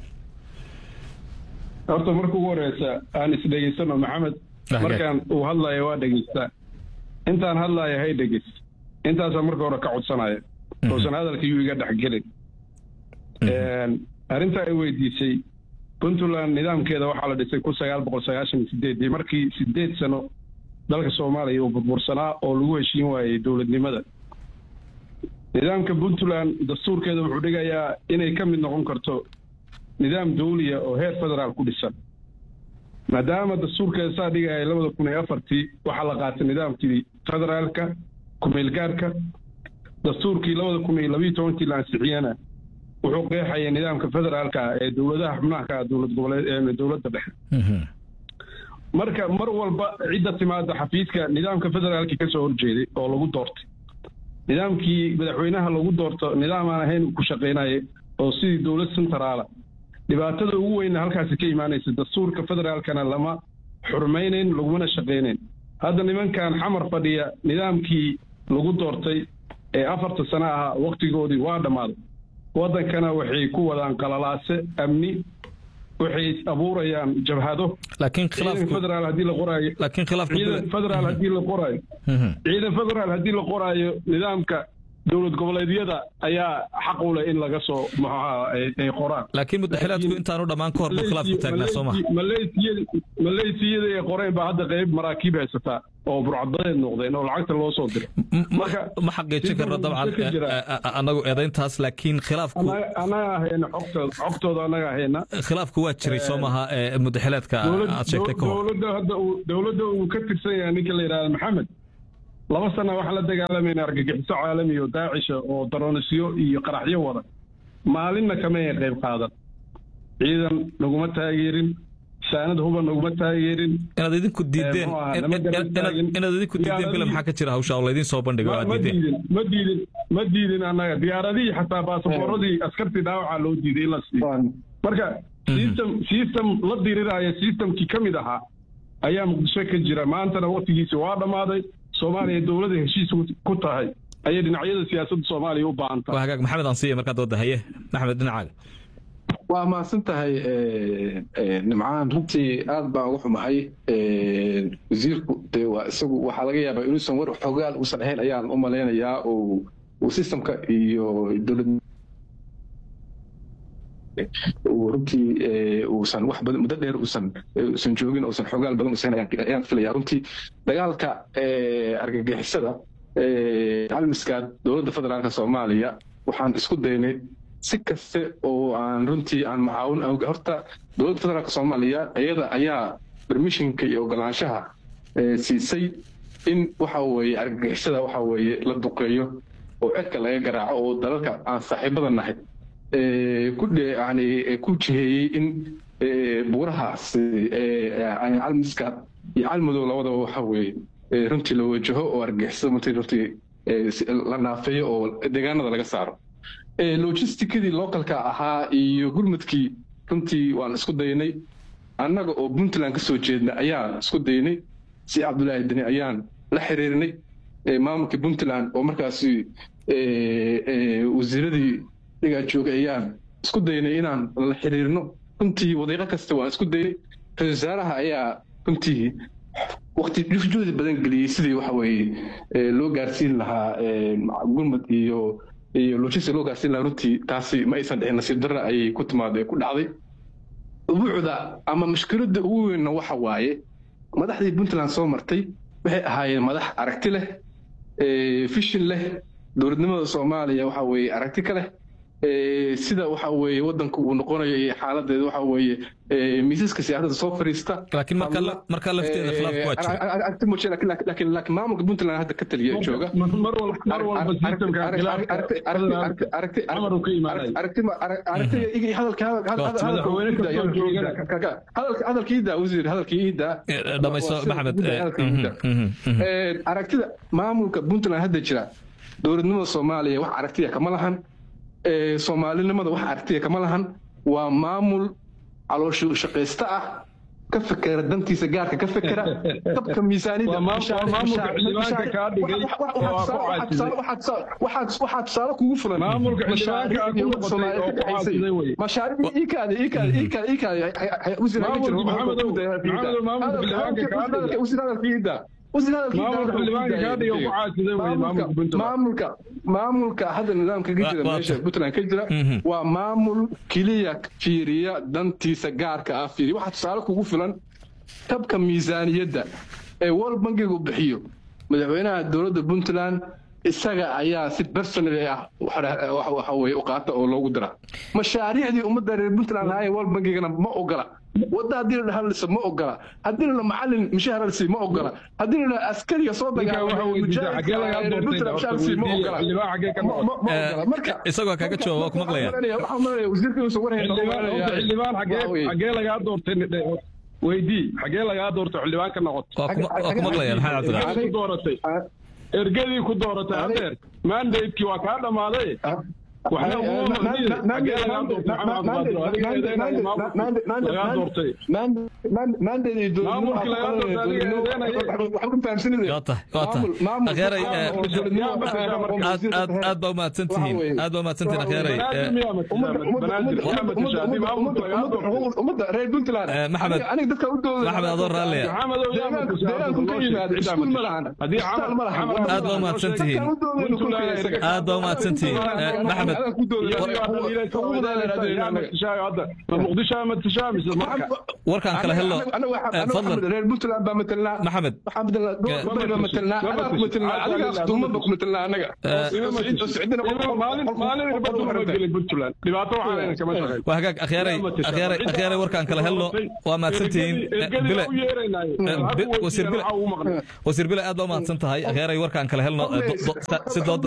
horta marka ugu horeysa aan isdhegeysano maxamed markaan uu hadlayo waa dhegeystaa intaan hadlaaya hay dhegis intaasaa marka hore ka codsanaya uusan hadalka yuu iga dhexgelin arrintaa ay weydiisay puntland nidaamkeeda waxaa la dhisay kun sagaal boqol sagaashan iyo sideedii markii sideed sano dalka soomaaliya uu burbursanaa oo lagu heshiin waayey dowladnimada nidaamka puntland dastuurkeeda wuxuu dhigayaa inay ka mid noqon karto nidaam dawliya oo heer federaal ku dhisan maadaama dastuurkeeda saa dhigaya labada kun iyo afartii waxaa la qaatay nidaamkii federaalka kumeelgaarka dastuurkii labada kun iyo labiiyo tobankii la ansixiyana wuxuu qeexaya nidaamka federaalka ee dowladaha xubnaha ka dowlad goboleed dowladda dhexe marka mar walba cidda timaada xafiiska nidaamka federaalkii kasoo horjeeday oo lagu doortay nidaamkii madaxweynaha lagu doorto nidaam aan ahayn ku shaqaynaya oo sidii dowlad centraala dhibaatada ugu weyna halkaasi ka imaanaysa dastuurka federaalkana lama xurmaynayn lagumana shaqaynayn hadda nimankan xamar fadhiya nidaamkii lagu doortay ee afarta sano ahaa waktigoodii waa dhammaaday waddankana waxay ku wadaan qalalaase amni waxay abuurayaan jabhado laakiin ciidan khilaafku federaal haddii la qoraayo laakiin khilaafku ciidan federaal haddii la qoraayo Mhm. ciidan federaal haddii la qoraayo nidaamka dowlad goboleedyada ayaa xaq u leh in laga soo maxaa ay ay qoraan laakiin mudaxilaadku intaanu dhammaan ka hor buu khilaafku taagnaa soo maha maleysiyada ay qoreen baa hadda qayb maraakiib haysataa oo burcadadeed noqdeen oo lacagta loo soo diray M- ma- Marka, ma xaqiijin karno siduu dabcan ka jira. eh, eh, anagu eedayntaas laakiin khilaafku Annaga- annaga hayna xogtooda xogtooda annaga hayna khilaafku waa jiray soo maha ee mudaxilaadka Dowlad- aad sheegtay ka hor dowladda hadda uu dowladda uu ka tirsan yahay ninka la yidhahda maxamed laba sana waxaan la dagaalamayna argagixiso caalami oo daacisha oo daroonisyo iyo qaraxyo wada maalinna kama ay qayb qaadan ciidan naguma taageerin saanad huba naguma taageerin inaad idinku diideen Eh, muxuu ahaa, in- lama in- garan in- taagin. inaad idinku diideen bila Diyaaradihii- maxaa ka jira hawsha oo laydin soo bandhigo ma aad ma diideen diidin ma diidin ma diidin annaga diyaaradihii xataa baasaboorradii askartii dhaawacaa loo diiday in la siiyo marka system system la diriraayo systemkii ka mid ahaa ayaa muqdisho ka jira maantana waktigiisi waa dhammaaday soomaaliya dowladda heshiis ku tahay ayay dhinacyada siyaasadda soomaaliya u baahan tahay waa hagaag maxamed aan siiya markaa dooda haye maxamed dhinacaaga waa mahadsan tahay nimcaan runtii aad baan uga xumahay wasiirku dee waa isagu waxaa laga yaabaa inuusan war xogaal uusan ahayn ayaan u malaynayaa oo uu systemka iyo dowlad uu runtii uusan wax badan muddo dheer uusan uusan joogin uusan xogaal badan uusan ayaan ayaan filaya runtii dagaalka argagixisada calmiskaad dowladda federaalka soomaaliya waxaan isku daynay si kaste oo aan runtii aan macaawin horta dowladda federaalka soomaaliya iyada ayaa permissionka iyo ogolaanshaha siisay in waxa weeye argagixisada waxa weeye la duqeeyo oo cirka laga garaaco oo dalalka aan saaxiibada nahay ku yani ku jiheeyey in buurahaas calmiska iyo calmadow labadaba waxa weeye runtii la wajaho oo argagixisada martii runtii la naafeeyo oo deegaanada laga saaro logisticadii localka ahaa iyo gurmadkii runtii waan isku daynay annaga oo puntland ka soo jeedna ayaan isku daynay si cabdulaahi deni ayaan la xiriirnay maamulka puntland oo markaasi wasiiradii dhigaa joogay ayaan isku daynay inaan la xiriirno runtii wadiiqo kasta waan isku daynay ra-isul wasaaraha ayaa runtii waqti juhdi badan geliyey sidii waxa weeye loo gaarsiin lahaa gurmad iyo iyo logistic loo gaarsiin lahaa runtii taasi ma aysan dhicin nasiib darra ayay ku timaado ku dhacday ubuucda ama mushkiladda ugu weynna waxa waaye madaxdii puntland soo martay waxay ahaayeen madax aragti leh fishin leh dowladnimada soomaaliya waxa weeye aragti ka leh sida waxa weeye wadanka uu noqonayo iyo xaaladeeda waxa weeye miisaska siyaasadda soo fariista laakiin marka marka lafteeda khilaafku waa jira aragti muujin laakiin laakiin laakiin maamulka puntland hadda ka taliya ee jooga mar walba mar walba systemka amar uu ka imaanay hadalkiida wasiir hadalkiida dhamayso maxamed aragtida maamulka puntland hadda jira dowladnimada soomaaliya wax aragtiya kama lahan soomaalinimada wax aragtiya kama lahan waa maamul calooshu shaqaysta ah ka fekera dantiisa gaarka ka fekera dabka miisaaniyadwaxaa tusaale kugu fulan maamulka maamulka hadda nidaamka ka jira meesha puntland ka jira waa maamul keliya fiiriya dantiisa gaarka ah fiiriya waxaa tusaale kugu filan tabka miisaaniyadda ee world bankigu bixiyo madaxweynaha dowladda puntland isaga ayaa si personally ah waxa weye u qaata oo loogu dira mashaariicdii ummadda reer puntland lahaayeen world bankigana ma ogola wadda haddii la hadliso ma ogola haddii la macalin mushaar halsi ma ogola haddii la askariga soo isagoo kaga jawaab waa ku maqlaya xagee lagaa doortay weydii xagee lagaa doortay xildhibaan ka noqoto waa ku maqlaya maxamed cabdiraxmaan dooratay ergadii ku dooratay hadeer mandatekii waa kaa dhammaaday aad baa umahadsantihiin aad baa umahadsantihiin akheeray maxamed maxamed adoo raalliya aad baa umahadsantihiin aad baa umahadsantihiin maxamed warkaan kala helo fadlan reer puntland baa matelnaa maxamed gobol baa matelnaa anaga ku matelnaa adiga duuma ba ku matelnaa anaga waa hagaag akhyaray akhyaray akhyaray warkaan kala helno waa mahadsantihiin bile wasiir bile wasiir bile aad baa umahadsan tahay akhyaray warkaan kala helno si dooda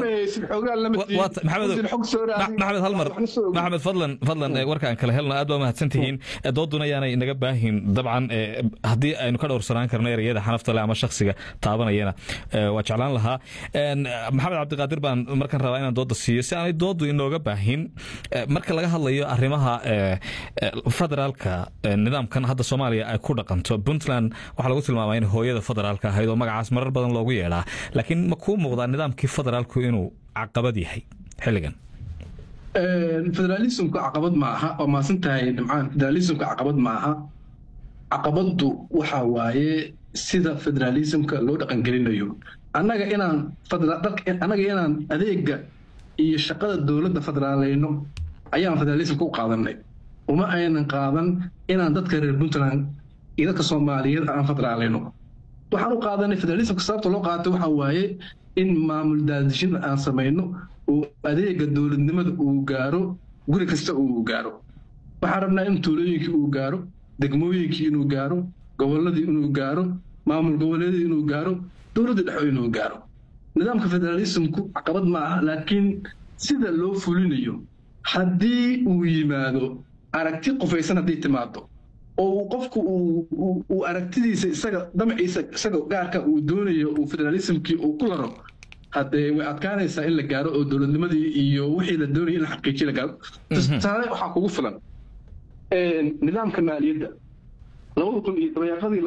maxamed maxamed halmar maxamed fadlan fadlan warkaan kala helno aad baa umahadsan tihiin dooduna yaanay naga baahin dabcan haddii aynu ka dhowrsanaan karno ereyada xanafta leh ama shakhsiga taabanayana waa jeclaan lahaa maxamed cabdiqaadir baan markan rabaa inaan dooda siiyo si aanay doodu inooga baahin marka laga hadlayo arrimaha federaalka nidaamkan hadda soomaaliya ay ku dhaqanto puntland waxaa lagu tilmaamaa in hooyada federaalka ahayd oo magacaas marar badan loogu yeedhaa laakiin ma kuu muuqdaa nidaamkii federaalku inuu caqabad yahay xilligan federalismku caqabad ma aha waa maasan tahay dhimcaan federalismka caqabad ma aha caqabaddu waxa waaye sida federalismka loo dhaqangelinayo annaga inaan annaga inaan adeega iyo shaqada dowladda federaaleyno ayaan federalismka u qaadanay uma aynan qaadan inaan dadka reer puntland iyo dadka soomaaliyeed aan federaaleyno waxaan u qaadanay federalismka sababta loo qaatay waxa waaye in maamul daadishin aan samayno oo adeega dowladnimada uu gaaro guri kasta uu gaaro waxaan rabnaa in tuulooyinkii uu gaaro degmooyinkii inuu gaaro gobolladii inuu gaaro maamul goboleedii inuu gaaro dowladda dhexo inuu gaaro nidaamka federalismku caqabad ma aha laakiin sida loo fulinayo haddii uu yimaado aragti qufaysan haddii timaado oo qofku uu aragtidiisa isaga damaciisa isaga gaarka uu doonayo uu federalismkii uu ku laro haddee way adkaanaysaa in la gaaro oo dowladnimadii iyo wixii la doonaya in la xaqiijiyo la gaaro tusaale waxaa kugu filan nidaamka maaliyadda labada kun iyo dabayaaqadii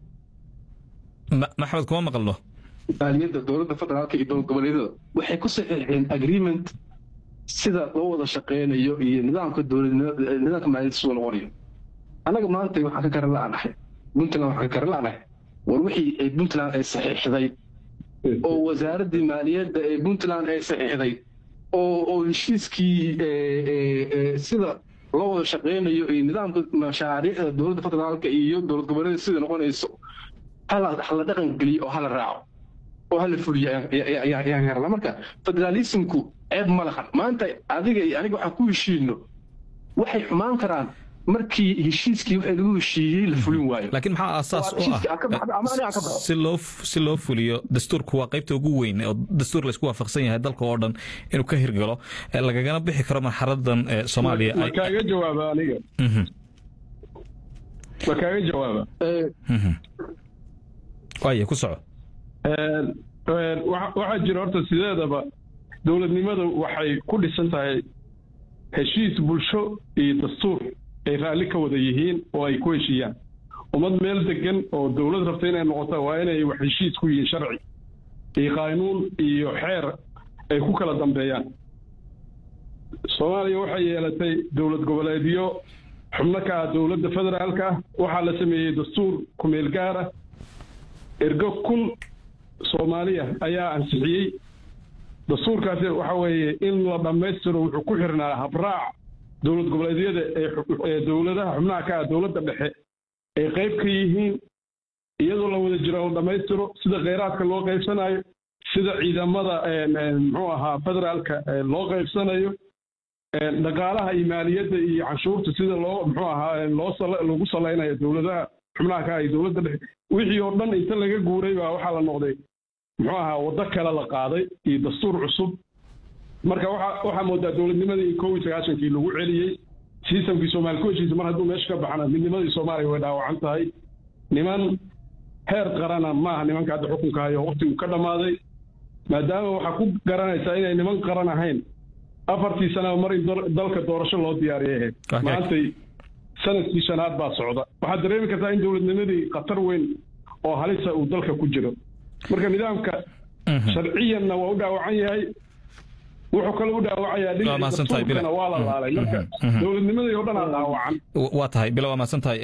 maxamed kuma maqalno maaliyadda dowladda federaalka iyo dowlad goboleedyada waxay ku saxiixeen agreement sida loo wada shaqeynayo iyo nidaamka dowladnimada nidaamka maaliyadda siduu noqonayo annaga maanta waxaan ka garan la'anahay puntland waxaan ka garan la'anahay war wixii ay puntland ay saxiixday oo wasaaraddii maaliyadda ee puntland ay saxiixday oo oo heshiiskii sida loo wada shaqeynayo iyo nidaamka mashaariicda dowladda federaalka iyo dowlad goboleeda sida noqonayso hala dhaqan geliyo oo hala raaco oo hala fuliyo ayaan garana marka federalismku ceeb ma lahan maanta adiga iyo aniga waxaan ku heshiino waxay xumaan karaan markii heshiiskii wixii lagu heshiiyey la fulin waayo laakiin maxaa aasaas u ah si loo si loo fuliyo dastuurku waa qaybta ugu weyn oo dastuur laysku waafaqsan yahay dalka oo dhan inuu ka hirgalo lagagana bixi karo marxaladan soomaaliya ma kaaga jawaaba aniga ma kaaga jawaaba waaya ku soco waxaa jira horta sideedaba dowladnimada waxay ku dhisan tahay heshiis bulsho iyo dastuur ay raalli ka wada yihiin oo ay ku heshiiyaan ummad meel degan oo dowlad rabta inay noqota waa inay wax heshiis ku yihiin sharci iyo qaanuun iyo xeer ay ku kala dambeeyaan soomaaliya waxay yeelatay dowlad goboleedyo xubno ka ah dowladda federaalka ah waxaa la sameeyey dastuur kumeel gaara ergo kun soomaaliya ayaa ansixiyey dastuurkaasi waxa weeye in la dhammaystiro wuxuu ku xirnaa habraac dowlad goboleedyada ee dowladaha xubnaha ka ah dowladda dhexe ay qayb ka yihiin iyadoo la wada jiro la dhammaystiro sida kheyraadka loo qaybsanayo sida ciidamada muxuu ahaa federaalka loo qaybsanayo dhaqaalaha iyo maaliyadda iyo canshuurta sida loo muxuu ahaa loo lagu salaynayo dowladaha xubnaha ka ah iyo dowladda dhexe wixii oo dhan inta laga guuray baa waxaa la noqday muxuu ahaa waddo kale la qaaday iyo dastuur cusub marka waxa waxaa moodaa dowladnimadii in kow iyo sagaashankii lagu celiyey sistamkii soomaali ku heshiisa mar hadduu meesha ka baxana midnimadii soomaaliya way dhaawacan tahay niman heer qarana maaha nimanka hadda xukunka hayo waqtigu ka dhammaaday maadaama waxaa ku garanaysaa inay niman qaran ahayn afartii sana mar in dalka doorasho loo diyaariyay ahayd maantay sanadkii shanaad baa socda waxaad dareemi kartaa in dowladnimadii khatar weyn oo halisa uu dalka ku jiro marka nidaamka sharciyanna waa u dhaawacan yahay wuxuu kale u dhaawacayaa dhinaca waa la laalay marka dowladnimadii oo dhan aa dhaawacan waa tahay bilo waa mahadsan tahay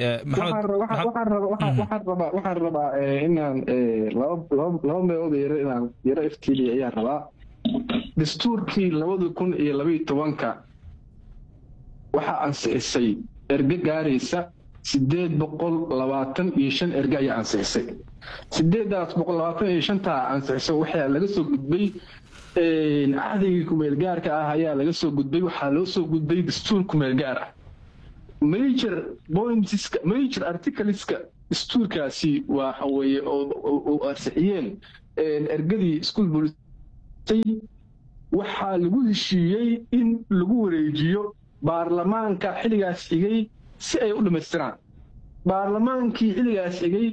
waxaan rabaa inaan laba meelood yaro inaan yaro iftiiliya ayaan rabaa dastuurkii labada kun iyo labaiyo tobanka waxaa ansixisay erge gaaraysa sideed boqol labaatan iyo shan erge ayaa ansixisay sideedaas boqol labaatan iyo shantaa ansixisay waxaa laga soo gudbay cahdigii kumeelgaarka ah ayaa laga soo gudbay waxaa loo soo gudbay dastuur kumeelgaar ah major pointska major articleska dastuurkaasi waxa weeye oo ansixiyeen ergadii iskuul bulisay waxaa lagu heshiiyey in lagu wareejiyo baarlamaanka xilligaas xigay si ay u dhammaystiraan baarlamaankii xilligaas xigay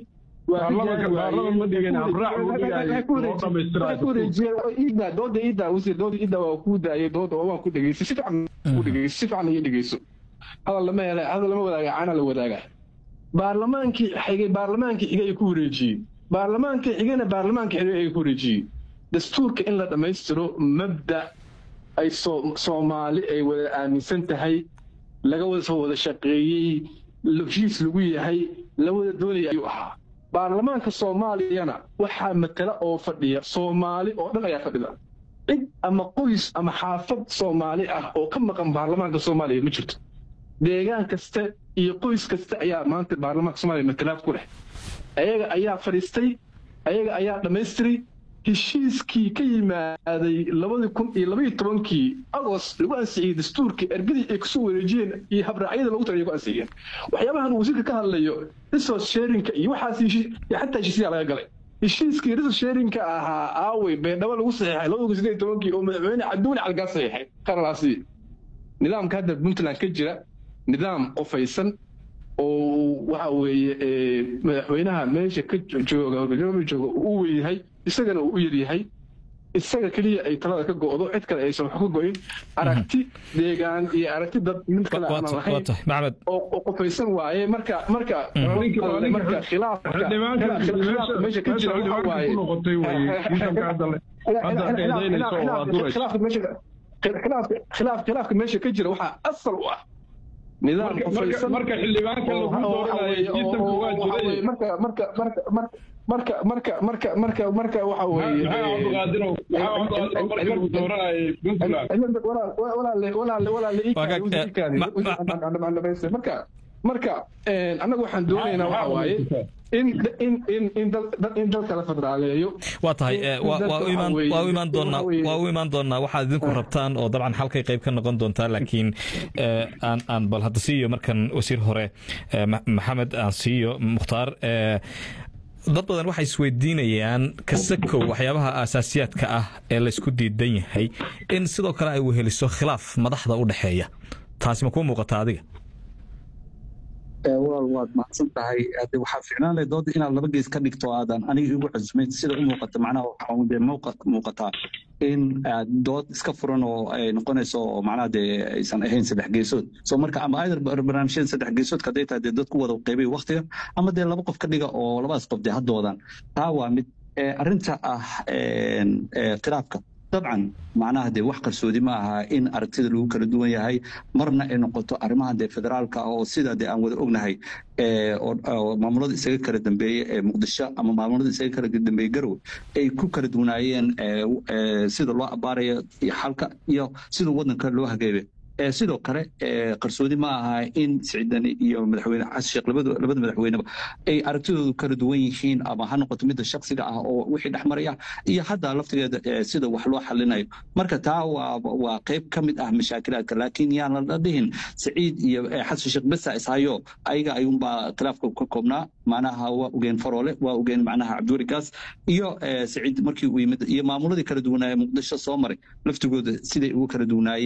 dooda iida wasiir dooda iida waa kuu daayay dooda waan ku dhegeystay si fiican ku dhegeystay si fiican iyo dhegeyso hadal lama hela hadal lama wadaaga caana la wadaaga baarlamaankii xigay baarlamaankii xigay ay ku wareejiyey baarlamaankii xigayna baarlamaankii xigay ay ku wareejiyey dastuurka in la dhammaystiro mabda ay soomaali ay wada aaminsan tahay laga wada soo wada shaqeeyey heshiis lagu yahay la wada doonaya ayuu ahaa baarlamaanka soomaaliyana waxaa matala oo fadhiya soomaali oo dhan ayaa fadhida cid ama qoys ama xaafad soomaali ah oo ka maqan baarlamaanka soomaaliya ma jirto deegaan kasta iyo qoys kasta ayaa maanta baarlamaanka soomaaliya matalaad ku leh ayaga ayaa fadhiistay ayaga ayaa dhammaystiray heshiiskii ka yimaaday labadii kun iyo labaiyo tobankii agost lagu ansixiyey dastuurkii ergadii ay kusoo wareejiyeen iyo habraacyada lagu tagay ku ansixiyeen waxyaabahan wasiirka ka hadlayo resource sharinka iyo waxaas xataa heshiisyaa laga galay heshiiskii resource sharinka ahaa aawey beendhabo lagu saxiixay labada kun sideed tobankii oo madaxweyne cabdiweli calgaa saxiixay qaralaasi nidaamka hadda puntland ka jira nidaam qofaysan oo waxa weeye madaxweynaha meesha ka jooga jooga uu weyahay isagana uu u yaryahay isaga keliya ay talada ka go'do cid kale aysan wax ka go'in aragti deegaan iyo aragti dad mid kale aan lahayn oo qofaysan waaye marka marka marka khilaafka meesha ka jira waxa waaye khilaafka meesha ka jira waxaa asal u ah nidaam qofaysan marka xildhibaanka lagu dooranayo sistamka waa jiray marka marka marka marka marka marka marka marka waxa weeye cabdiqaadirow cabdiqaadirow marka lagu dooranayay puntland walaale walaale walaale marka marka annagu waxaan doonaynaa waxa waaye in in in in dal in dalka la federaaleeyo waa tahay waa u imaan waa u imaan doonaa waa u imaan doonaa waxaad idinku rabtaan oo dabcan halkay qayb ka noqon doontaa laakiin aan aan bal hadda siiyo markan wasiir hore maxamed aan siiyo mukhtaar dad badan waxay isweydiinayaan kasakow waxyaabaha aasaasiyaadka ah ee laysku diidan yahay in sidoo kale ay weheliso khilaaf madaxda u dhexeeya taasi ma kuu muuqata adiga walaal waad mahadsan tahay hade waxaa ficnaan lahay dooda inaad laba gees ka dhigto aadan aniga igu cusmayn sida u muuqata macnaha waxaa dee muuqataa in aad dood iska furan oo ay noqonayso oo macnaha dee aysan ahayn saddex geesood so marka ama either barnaamijyada saddex geesoodka hadday tahay dee dadku wada qaybay waktiga ama dee laba qof ka dhiga oo labadaas qof dee haddoodan taa waa mid arrinta ah khilaafka dabcan macnaha dee wax qarsoodi ma aha in aragtida lagu kala duwan yahay marna ay noqoto arrimaha dee federaalka oo sida dee aan wada ognahay oo maamulada isaga kala dambeeye ee muqdisho ama maamulada isaga kala dambeeye garowe ay ku kala duwanaayeen sida loo abaarayo iyo xalka iyo sida wadanka loo hageebe sidoo kale qarsoodi ma aha in siciidani iyo madaxweyne xasan sheekh labada madaxweyneba ay aragtidoodu kala duwan yihiin ama ha noqoto midda shaksiga ah oo wixii dhexmaraya iyo hadda laftigeeda sida wax loo xalinayo marka taa waa qayb ka mid ah mashaakilaadka laakiin yaan la dhihin siciid iyo xasan sheekh besa ishayo ayaga ayuunbaa khilaafka ka koobnaa macnaha waa ogeen faroole waa ogeen macnaha cabdiweli gaas iyo siciid markii uu yimid iyo maamuladii kala duwanaaye muqdisho soo maray laftigooda siday ugu kala duwanaayeen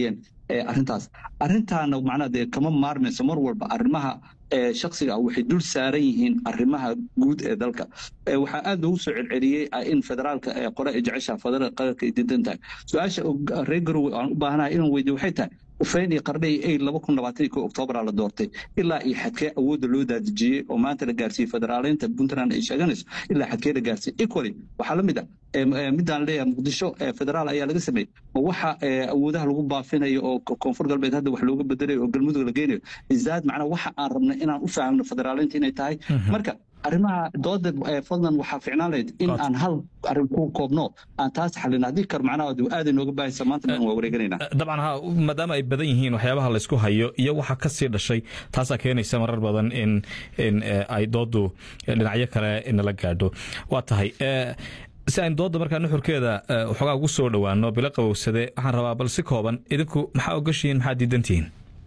arrintaas arrintaana macnaha dee kama maarmayso mar walba arrimaha shaksiga ah waxay dul saaran yihiin arrimaha guud ee dalka waxaa aad loogu soo celceliyey in federaalka qore ay jeceshaha federaalka qaranka ay diidan tahay su-aasha reer garowe aan u baahanahay inaan weydiyo waxay tahay ufeyn iyo qardhay ay laba kun labaatan iyo ko oktoobaraa la doortay ilaa iyo xadkee awoodda loo daadejiyey oo maanta la gaarsiiyey federaaleynta puntland ay sheeganayso ilaa xadkee la gaarsiiyey equally waxaa la mid ah midaan leeyahay muqdisho federaal ayaa laga sameeyey ma waxa awoodaha lagu baafinayo oo koonfur galbeed hadda wax looga bedelayo oo galmudug la geynayo izaad macnaa waxa aan rabnay inaan u fahamno federaaleynta inay tahay marka arrimaha dooda fadlan waxaa ficnaan lahayd in aan hal arrin ku koobno aan taas xalin haddii kar macnaha aaday nooga baahaysa maanta dhan waa wareeganayna dabcan ha maadaama ay badan yihiin waxyaabaha laysku hayo iyo waxa ka sii dhashay taasaa keenaysa marar badan in in ay doodu dhinacyo kale nala gaadho waa tahay si aynu dooda markaa nuxurkeeda waxoogaa ugu soo dhowaano bilo qabowsade waxaan rabaa bal si kooban idinku maxaa ogashihiin maxaa diidantihiin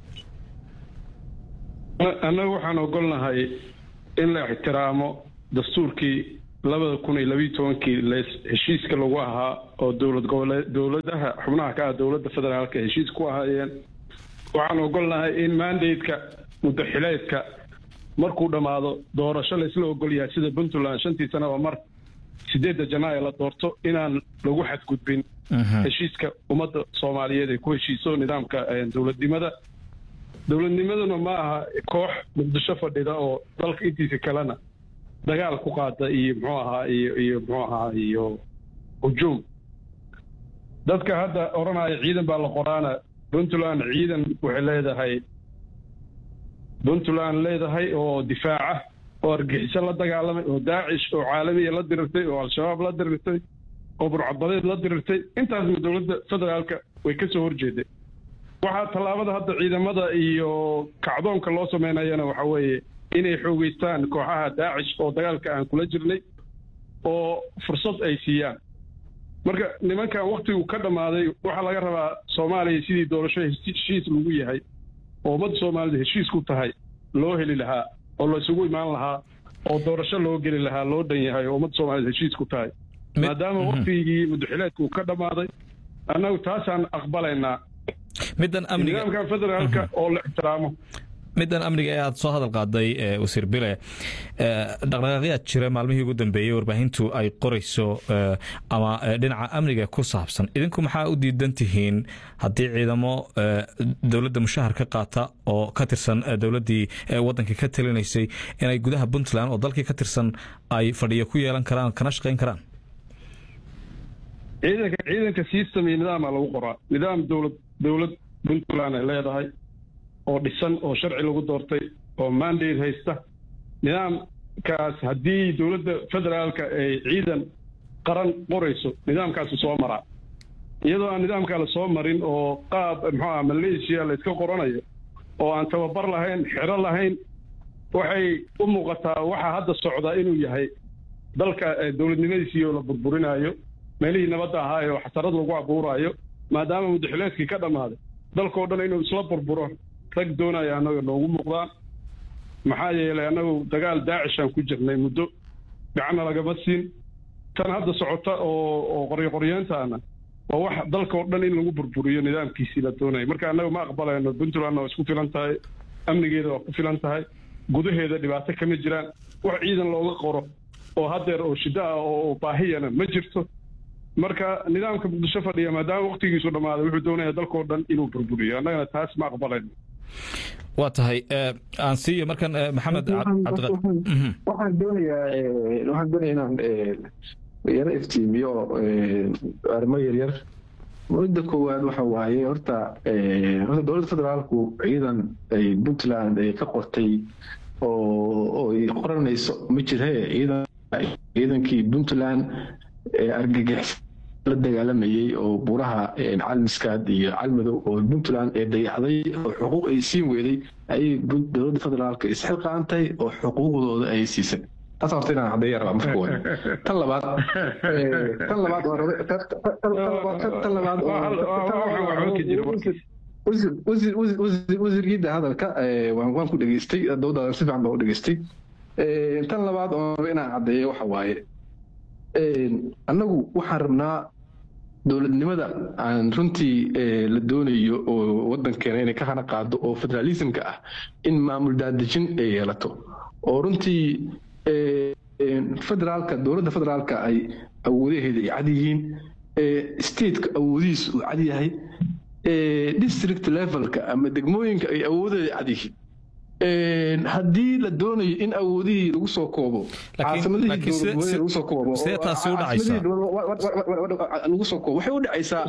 annagu waxaan ogolnahay in la ixtiraamo dastuurkii labada kun iyo labiiyo tobankii heshiiska lagu ahaa oo dowlad goboleed dowladaha xubnaha ka ah dowladda federaalka heshiis ku ahaayeen waxaan ogolnahay in mandateka muddaxileedka markuu dhammaado doorasho laysla ogol yahay sida puntland shantii sanaba mar sideedda janaayo la doorto inaan lagu xadgudbin heshiiska ummadda soomaaliyeed ay ku heshiiso nidaamka dowladnimada dowladnimaduna ma aha koox muqdisho fadhida oo dalka intiisa kalena dagaal ku qaada iyo muxuu ahaa iyo iyo muxuu ahaa iyo hujuum dadka hadda odhanaya ciidan baa la qoraana puntland ciidan waxay leedahay puntland leedahay oo difaaca oo argixiso la dagaalamay oo daacish oo caalamiya la dirirtay oo al-shabaab la dirirtay oo burcadbadeed la dirirtay intaasna dowladda federaalka way ka soo horjeeday waxaa tallaabada hadda ciidamada iyo kacdoonka loo sameynayana waxa weeye inay xoogeystaan kooxaha daacish oo dagaalka aan kula jirnay oo fursad ay siiyaan marka nimankan waktigu ka dhammaaday waxaa laga rabaa soomaaliya sidii doorasho heshiis lagu yahay oo ummadda soomaalida heshiis ku tahay loo heli lahaa oo laysugu imaan lahaa oo doorasho loo geli lahaa loo dhan yahay oo ummadda soomaalida heshiis ku tahay maadaama waktigii muddaxileedku ka dhammaaday annagu taasaan aqbalaynaa middan amniga nidaamkan federaalka oo la ixtiraamo middan amniga ee aad soo hadal qaaday wasiir bile dhaqdhaqaaqyaad jira maalmihii ugu dambeeyey warbaahintu ay qorayso ama dhinaca amniga ku saabsan idinku maxaa u diidan tihiin haddii ciidamo dowladda mushahar ka qaata oo ka tirsan dowladdii waddanka ka talinaysay inay gudaha puntland oo dalkii ka tirsan ay fadhiyo ku yeelan karaan kana shaqayn karaan ciidanka ciidanka system iyo nidaama lagu qoraa nidaam dowlad dowlad puntland ay leedahay oo dhisan oo sharci lagu doortay oo mandate haysta nidaamkaas haddii dowladda federaalka ay ciidan qaran qorayso nidaamkaasu soo maraa iyadoo aan nidaamkaa la soo marin oo qaab muxuu ah malaysia la iska qoranayo oo aan tababar lahayn xero lahayn waxay u muuqataa waxaa hadda socda inuu yahay dalka dowladnimadiisiioo la burburinayo meelihii nabadda ahaa ee xasarad lagu abuuraayo maadaama muddaxileedkii ka dhammaaday dalkao dhan inuu isla burburo rag doonaya annaga noogu muuqdaan maxaa yeelay annagu dagaal daacishaan ku jirnay muddo gacanna lagama siin tan hadda socota oo oo qoryoqoryeentaana waa wax dalkao dhan in lagu burburiyo nidaamkiisii la doonaya marka annaga ma aqbalayno puntlandna waa isku filan tahay amnigeeda waa ku filan tahay gudaheeda dhibaato kama jiraan wax ciidan looga qoro oo haddeer oo shiddo ah oo baahiyana ma jirto marka nidaamka muqdisho fadhiya maadaama waktigiisu dhammaaday wuxuu doonaya dalkao dhan inuu burburiyo annagana taas ma aqbalayno waa tahay aan siiyo markan maxamed waxaan doonayaa waxaan doonaya inaan yaro iftiimiyo arrimo yaryar mudda koowaad waxa waaye horta horta dowladda federaalku ciidan ay puntland ay ka qortay oo oo ay qoranayso ma jire ciidan ciidankii puntland ee argagix la dagaalamayey oo buuraha calmiskaad iyo calmadow oo puntland ee dayacday oo xuquuq ay siin weeday ayay dowladda federaalka isxilqaantay oo xuquuqdooda ay siisay taas horta inaan caddeeya rabaa marka koowaad tan labaad tan labaad tan labaad wasiirkiida hadalka waan ku dhegeystay dowdaadan si fiican baa u dhegeystay tan labaad oo inaan caddeeyo waxa waaye annagu waxaan rabnaa dowladnimada aan runtii la doonayo oo wadankeena inay ka hana qaado oo federalismka ah in maamul daadejin ay yeelato oo runtii federaalka dowladda federaalka ay awoodaheeda ay cad yihiin stateka awoodihiis uu cad yahay district levelka ama degmooyinka ay awoodeeda cad yihiin haddii la doonayo in awoodihii lagu soo koobo caasimadihilagu soo koobo lagu soo koobo waxay u dhacaysaa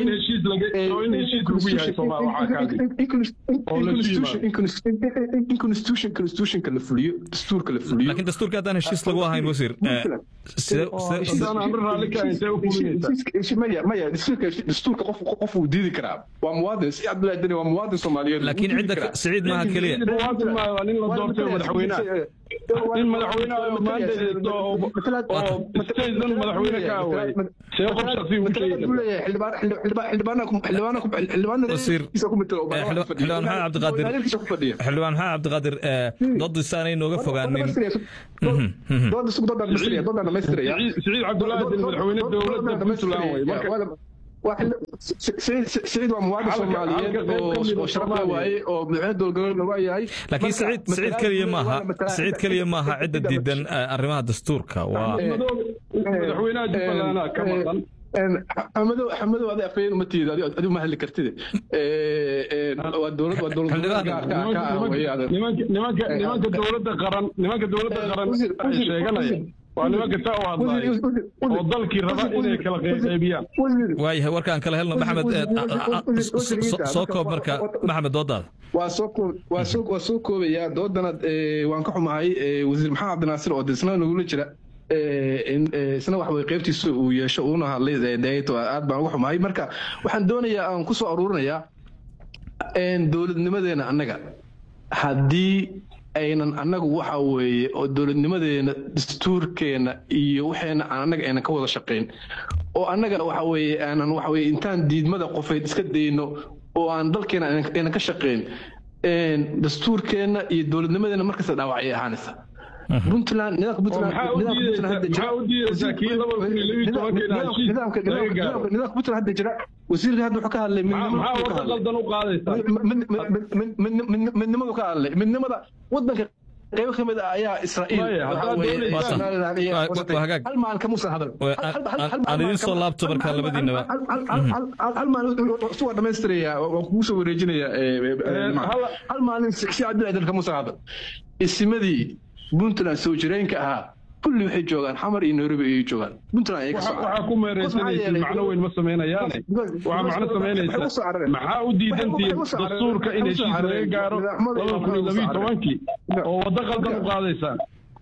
in constitution constitutionka la fuliyo dastuurka la fuliyo laakiin dastuurka haddaan heshiis lagu ahayn wasiir maya maya dastuurka qof qof uu diidi karaa waa muwaadin si cabdullahi deni waa muwaadin soomaaliyeed laakiin cidda siciid maaha keliya muwaadin maayo waa nin la doortay madaxweynaha nin madaxweynaha oo maandeedo oo statedan madaxweyne ka away see qof shaqsi u xildhibaan maxamed cabdiqaadir xildhibaan maxamed cabdiqaadir doodisaanay nooga fogaanin siciid cabdullaahi din madaxweyne dowladda puntland way marka سعيد ومواعد الصوماليين وشرفنا واي ومدعين دول قرارنا واي لكن سعيد سعيد كلية ماها سعيد كلية ماها عدة جدا أرمها دستورك و مدحوينها جبلانا كمان xamadow xamadow adi afayeen uma tiida adigu ma hadli kartide waa dowlad waa dowlad nimanka nimanka dowladda qaran nimanka dowladda qaran ay sheeganaya waa nimanka taa u hadlaya oo dalkii raba inay kala qaybiyaan waayahay warkaan kala helno maxamed soo koob marka maxamed doodaada waa soo koob waa soo waa soo koobayaa doodana waan ka xumahay wasiir maxamed cabdinaasir oo disna nagula jira isna wax way qaybtiisa uu yeesho uuna hadlay deeto aad baan uga xumahay marka waxaan doonayaa aan ku soo aruurinayaa dowladnimadeena annaga haddii aynan annagu waxa weeye oo dowladnimadeena dastuurkeena iyo waxeena aan annaga aynan ka wada shaqayn oo annaga waxa weeye aanan waxa weeye intaan diidmada qofeyd iska dayno oo aan dalkeena aynan ka shaqayn dastuurkeena iyo dowladnimadeena markasta dhaawac ay ahaanaysa puntland nidaamka puntland nidaamka puntland hadda jira wasiirka hadda wuxuu ka hadlay midnimadu ka hadlay midnimada wadanka qaybo ka mid ah ayaa israa'iil hal maalin kamuusan hadal aan idin soo laabto markaa labadiinaba hal maalin waa dhamaystiraya waan kugu soo wareejinaya hal maalin si cabdilaadan kamuusan hadal isimadii puntland soo jireenka ahaa kulli waxay joogaan xamar iyo nairobi ayay joogaan puntland ayay ka waxaa ku meereysanaysa macno weyn ma samaynayaane waxaa macno samaynaysa maxaa u diidantihiin dastuurka in heshiis laga gaaro laba kun iyo labiyo tobankii oo waddo qaldan u qaadaysaan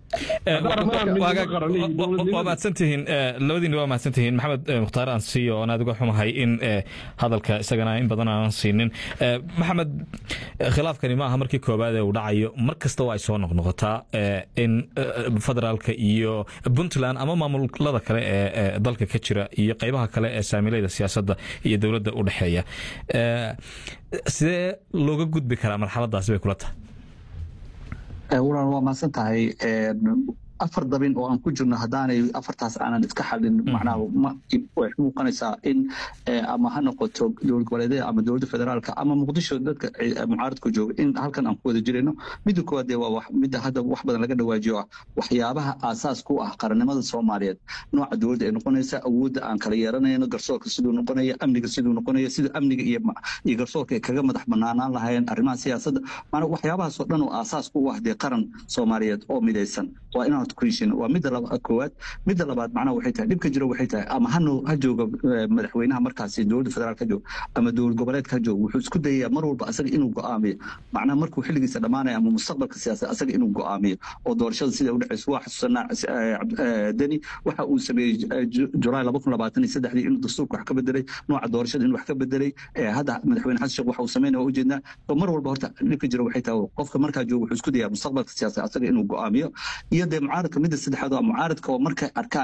waa mahadsantihiin labadiina waa mahadsantihiin maxamed mukhtaar aan siiyo oon aad uga xumahay in hadalka isagana in badan aanan siinin maxamed khilaafkani ma aha markii koowaad ee uu dhacayo mar kasta waa ay soo noqnoqotaa in federaalka iyo puntland ama maamulada kale ee dalka ka jira iyo qeybaha kale ee saamilayda siyaasadda iyo dowladda u dhexeeya sidee looga gudbi karaa marxaladaasi bay kula tahay walaal waa mahadsan tahay afar dabin oo aan ku jirno haddaanay afartaas aanan iska xalin macnaha way muuqanaysaa in ama ha noqoto dowlad goboleedyada ama dowladda federaalka ama muqdisho dadka mucaaradku jooga in halkan aan ku wada jirayno midda koowaad dee waa midda hadda wax badan laga dhawaajiyo ah waxyaabaha aasaas ku ah qarannimada soomaaliyeed nooca dowladda ay noqonaysa awoodda aan kala yeeranayno garsoorka siduu noqonaya amniga siduu noqonaya sida amniga iyo iyo garsoorka ay kaga madax banaanaan lahayeen arrimaha siyaasadda maanaa waxyaabahaas oo dhan oo aasaas ku ah dee qaran soomaaliyeed oo midaysan waa inaan waa midda koowaad midda labaad macnaha waxay tahay dhibka jiro waxay tahay ama hano ha jooga madaxweynaha markaasi dowladda federaalka ha jooga ama dowlad goboleedka ha jooga wuxuu isku dayayaa mar walba asaga inuu go'aamiyo macnaha markuu xilligiisa dhammaanaya ama mustaqbalka siyaasad asaga inuu go'aamiyo oo doorashada sida u dhacayso waa xasuusanaa deni waxa uu sameeyey julaay laba kun labaatan iyo saddexdii inuu dastuurka wax ka bedelay nooca doorashada inuu wax ka bedelay hadda madaxweyne xasan sheekh waxa uu sameynaya waa ujeednaa oo mar walba horta dhibka jiro waxay tahay qofka markaa jooga wuxuu isku dayaa mustaqbalka siyaasad asaga inuu go'aamiyo iyo dee mucaaradka midda saddexaad waa mucaaradka oo markay arkaan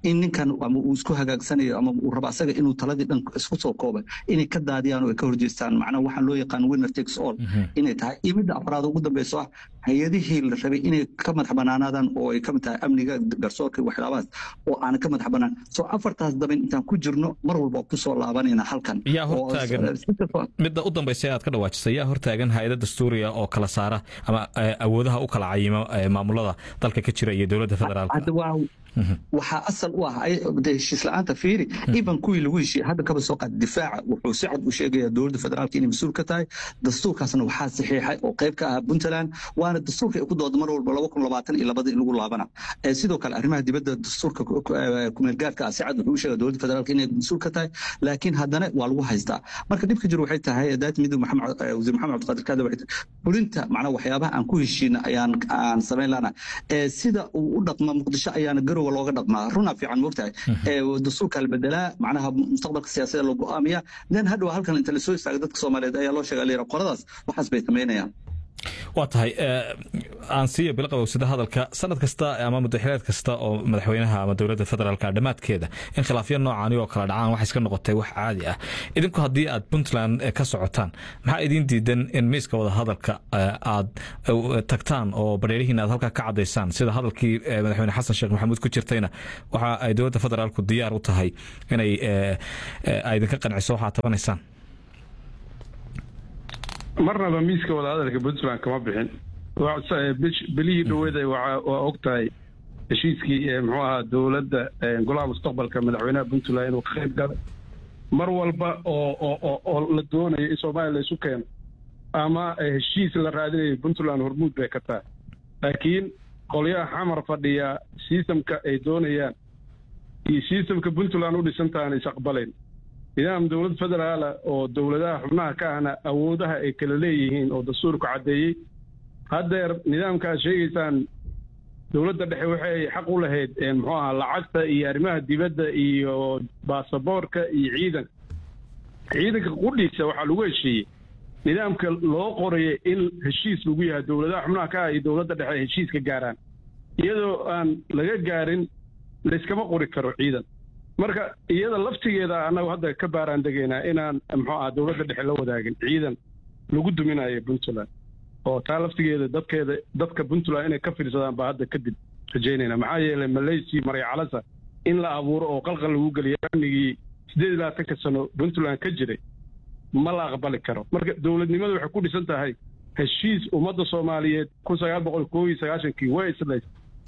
in ninkan ama uu isku hagaagsanayo ama uu rabo asaga inuu taladii dhan isku soo kooba inay ka daadiyaan oo ay ka horjeestaan macnaha waxaan loo yaqaan winner takes all inay tahay iyo midda afraad ugu dambeyso ah hay-adihii la rabay inay ka madax banaanaadaan oo ay kamid tahay amniga garsoorka iyo waxyaabahaas oo aanan ka madax banaan soo afartaas daban intaan ku jirno mar walba kusoo laabanayna halkan yaa hortaagan midda u dambaysa aad ka dhawaajisay yaa hortaagan hay-ada dastuuriga oo kala saara ama awoodaha u kala cayimo maamulada dalka ka jira iyo dowladda federaalka waxaa asal u ah heshiis la-aanta fiiri iban kuwii lagu heshiiyey hadda kaba soo qaad difaaca wuxuu si cad u sheegayaa dowladda federaalka inay mas-uul ka tahay dastuurkaasna waxaa saxiixay oo qayb ka ah puntland waana dastuurka ay ku dooda mar walba laba kun labaatan iyo labada in lagu laabana sidoo kale arrimaha dibadda dastuurka kumeelgaarka ah si cad wuxuu u sheegaa dowladda federaalka inay mas-uul ka tahay laakiin haddana waa lagu haystaa marka dhibka jiro waxay tahay daat midug maxamed wasiir maxamed cabdiqaadir kaada waxay fulinta macnaa waxyaabaha aan ku heshiina ayaan aan samayn lana sida uu u dhaqma muqdisho ayaana garow looga dhaqmaa runaa fiican moogtahay dastuurka la bedelaa macnaha mustaqbalka siyaasadda loo go'aamiya then hadhow halkan inta lasoo istaaga dadka soomaaliyeed ayaa loo sheega layira qoladaas waxaas bay samaynayaan waa tahay aan siiya bilaqabowsada hadalka sanad kasta ama mudaxileed kasta oo madaxweynaha ama dowladda federaalka dhammaadkeeda in khilaafyo noocaani oo kala dhacaan waxay iska noqotay wax caadi ah idinku haddii aad puntland ka socotaan maxaa idiin diidan in miiska wada hadalka aad tagtaan oo bareerihiin aad halkaa ka cadaysaan sida hadalkii madaxweyne xasan sheekh maxamuud ku jirtayna waxa ay dowladda federaalku diyaar u tahay inay idinka qanciso waxaad tabanaysaan marnaba miiska wadahadalka puntland kama bixin belihii dhaweeda waa og tahay heshiiskii muxuu ahaa dowladda golaha mustaqbalka madaxweynaha puntland inuu ka qayb galay mar walba oo oo la doonayo in soomaaliya la isu keeno ama heshiis la raadinayo puntland hormuud bay ka tahay laakiin qolyaha xamar fadhiya sistamka ay doonayaan iyo sistamka puntland u dhisantahan is aqbalayn nidaam dowlad federaala oo dowladaha xubnaha ka ahna awoodaha ay kala leeyihiin oo dastuurku caddeeyey haddeer nidaamka aad sheegaysaan dowladda dhexe waxay xaq u lahayd muxuu ahaa lacagta iyo arrimaha dibadda iyo baasaboorka iyo ciidanka ciidanka qudhiisa waxaa lagu heshiiyey nidaamka loo qorayay in heshiis lagu yahay dowladaha xubnaha ka ah iyo dowladda dhexe heshiis ka gaaraan iyadoo aan laga gaarin layskama qori karo ciidan marka iyada laftigeeda annagu hadda ka baaraan degaynaa inaan muxuu aha dowladda dhexe la wadaagin ciidan lagu duminayo puntland oo taa laftigeeda dadkeeda dadka puntland inay ka fiirsadaan baa hadda kadib rajaynayna maxaa yeelay malaysia maryacalasa in la abuuro oo qalqal lagu geliyo amnigii siddeed iyo labaatanka sano puntland ka jiray ma la aqbali karo marka dowladnimadu waxay ku dhisan tahay heshiis ummadda soomaaliyeed kun sagaal boqol koob iyo sagaashankii way islays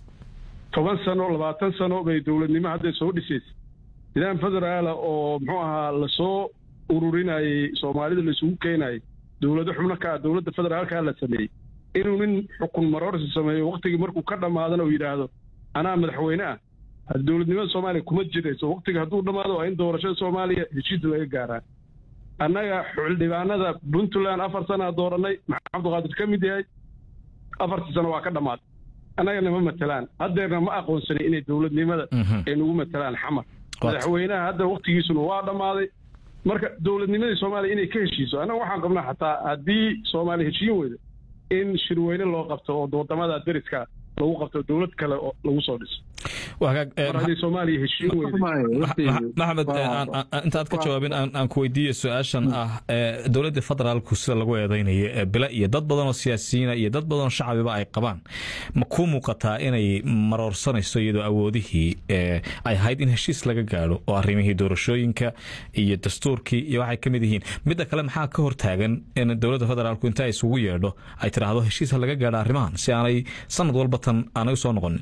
toban sano labaatan sano bay dowladnimo hadday soo dhisaysa nidaam federaala oo muxuu ahaa lasoo ururinayey soomaalida laisugu keenayay dowlado xubno ka ah dowladda federaalka la sameeyey inuu nin xukun maroorsi sameeyo waktigii markuu ka dhammaadana uu yidhaahdo anaa madaxweyne ah dowladnimada soomaaliya kuma jirayso waktiga hadduu dhammaado waa in doorashada soomaaliya heshiis laga gaaraa annaga xildhibaanada puntland afar sanaa dooranay maxamed cabdiqaadir ka mid yahay afartii sano waa ka dhammaatay annagana ma matelaan haddeerna ma aqoonsanay inay dowladnimada ay nagu matelaan xamar madaxweynaha hadda waktigiisuna waa dhammaaday marka dowladnimadii soomaaliya inay ka heshiiso annaga waxaan qabnaa xataa haddii soomaaliya heshiin weydo in shirweyne loo qabto oo wadamada dariska lagu qabto dowlad kale oo lagu soo dhiso mar haddii soomaaliya heshiin weydo maxamed intaad ka jawaabin aan ku weydiiyo su-aashan ah dowladda federaalku sida lagu eedeynayo bila iyo dad badan oo siyaasiyiina iyo dad badan oo shacabiba ay qabaan ma ku muuqataa inay maroorsanayso iyadoo awoodihii ay ahayd in heshiis laga gaadho oo arrimihii doorashooyinka iyo dastuurkii iyo waxay ka mid yihiin midda kale maxaa ka hortaagan in dowladda federaalku inta isugu yeedho ay tidhaahdo heshiis ha laga gaadho arrimahan si aanay sanad walba tan aanay u soo noqonin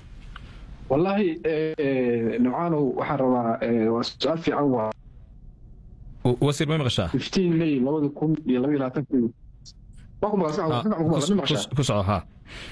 wallaahi nimcaanow waxaan rabaa waa su-aal fiican waa wasiir may maqashaa fifteen may labada kun iyo laba iyo labaatankii waa ku maqashaa ku soco ha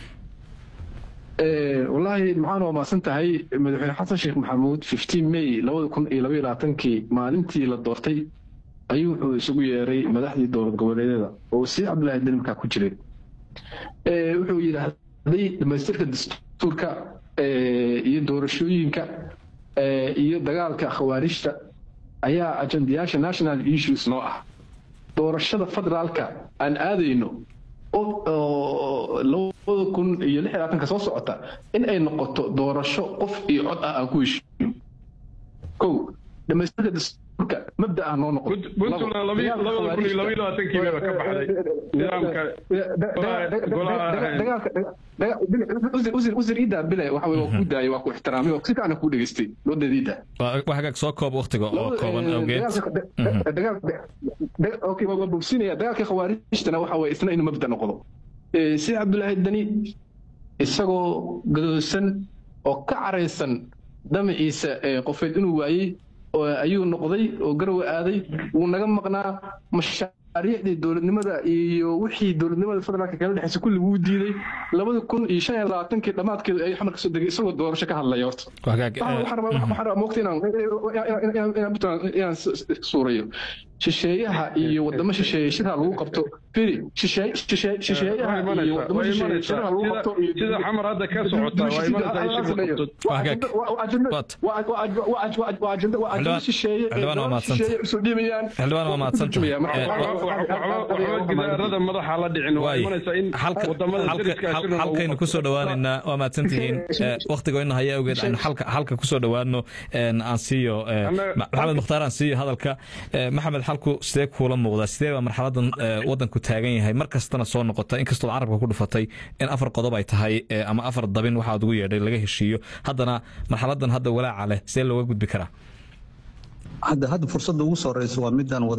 wallaahi nimcaanow waa maasan tahay madaxweyne xasan sheekh maxamuud fifteen may labada kun iyo laba iyo labaatankii maalintii la doortay ayuu wuxuu isugu yeeray madaxdii dowlad goboleedyada oo wasiir cabdillaahi denmarkaa ku jiray wuxuu yidhaahday dhamaystirka dastuurka iyo doorashooyinka iyo dagaalka khawaarijta ayaa ajandayaasha national issues noo ah doorashada federaalka aan aadayno labada kun iyo lix labaatanka soo socota in ay noqoto doorasho qof iyo cod ah aan ku heshiiyo kow dhamaystirka dastuurka mabda ah noo noqon puntland labada kun iyo labaiyo labaatankii bayba ka baxday nidaamka wasiir iida bile waxa waa ku daayay waa ku ixtiraamay oo si fiican ku dhageystay doodeeda iida waa hagaag soo koob waktiga oo kooban awgeed okay waa bogsinaya dagaalka khawaarijtana waxa waye isna inuu mabda noqdo si cabdulaahi dani isagoo gadoosan oo ka caraysan damaciisa qofeed inuu waayey ayuu noqday oo garowe aaday wuu naga maqnaa mashaariicdii dowladnimada iyo wixii dowladnimada federaalka kala dhexeysa kulli wuu diiday labada kun iyo shan iyo labaatankii dhammaadkeedu ayuu xamar kasoo degay isagoo doorasho ka hadlaya horta moogta inaan suurayo shisheeyaha iyo wadamo shisheeye shirha lagu qabto firi shisheeyaha iyo wadamo shisheeye shirha lagu qabto sida xamar hadda ka socota waa xildhibaan waa gidaarada madaxa la dhicin waa imanaysaa in halkaynu kusoo dhowaanaynaa waa mahadsantihiin waktigoina haya awgeed aynu halka kusoo dhowaano aan siiyo maxamed mukhtaar aan siiyo hadalka maxamed xalku sidee kuula muuqdaa sidee baa marxaladan wadanku taagan yahay mar kastana soo noqota inkastood carabka ku dhufatay in afar qodob ay tahay ama afar dabin waxaad ugu yeedhay laga heshiiyo haddana marxaladan hadda walaaca leh sidee looga gudbi karaa hadda hadda fursadda ugu soo horeysa waa midaan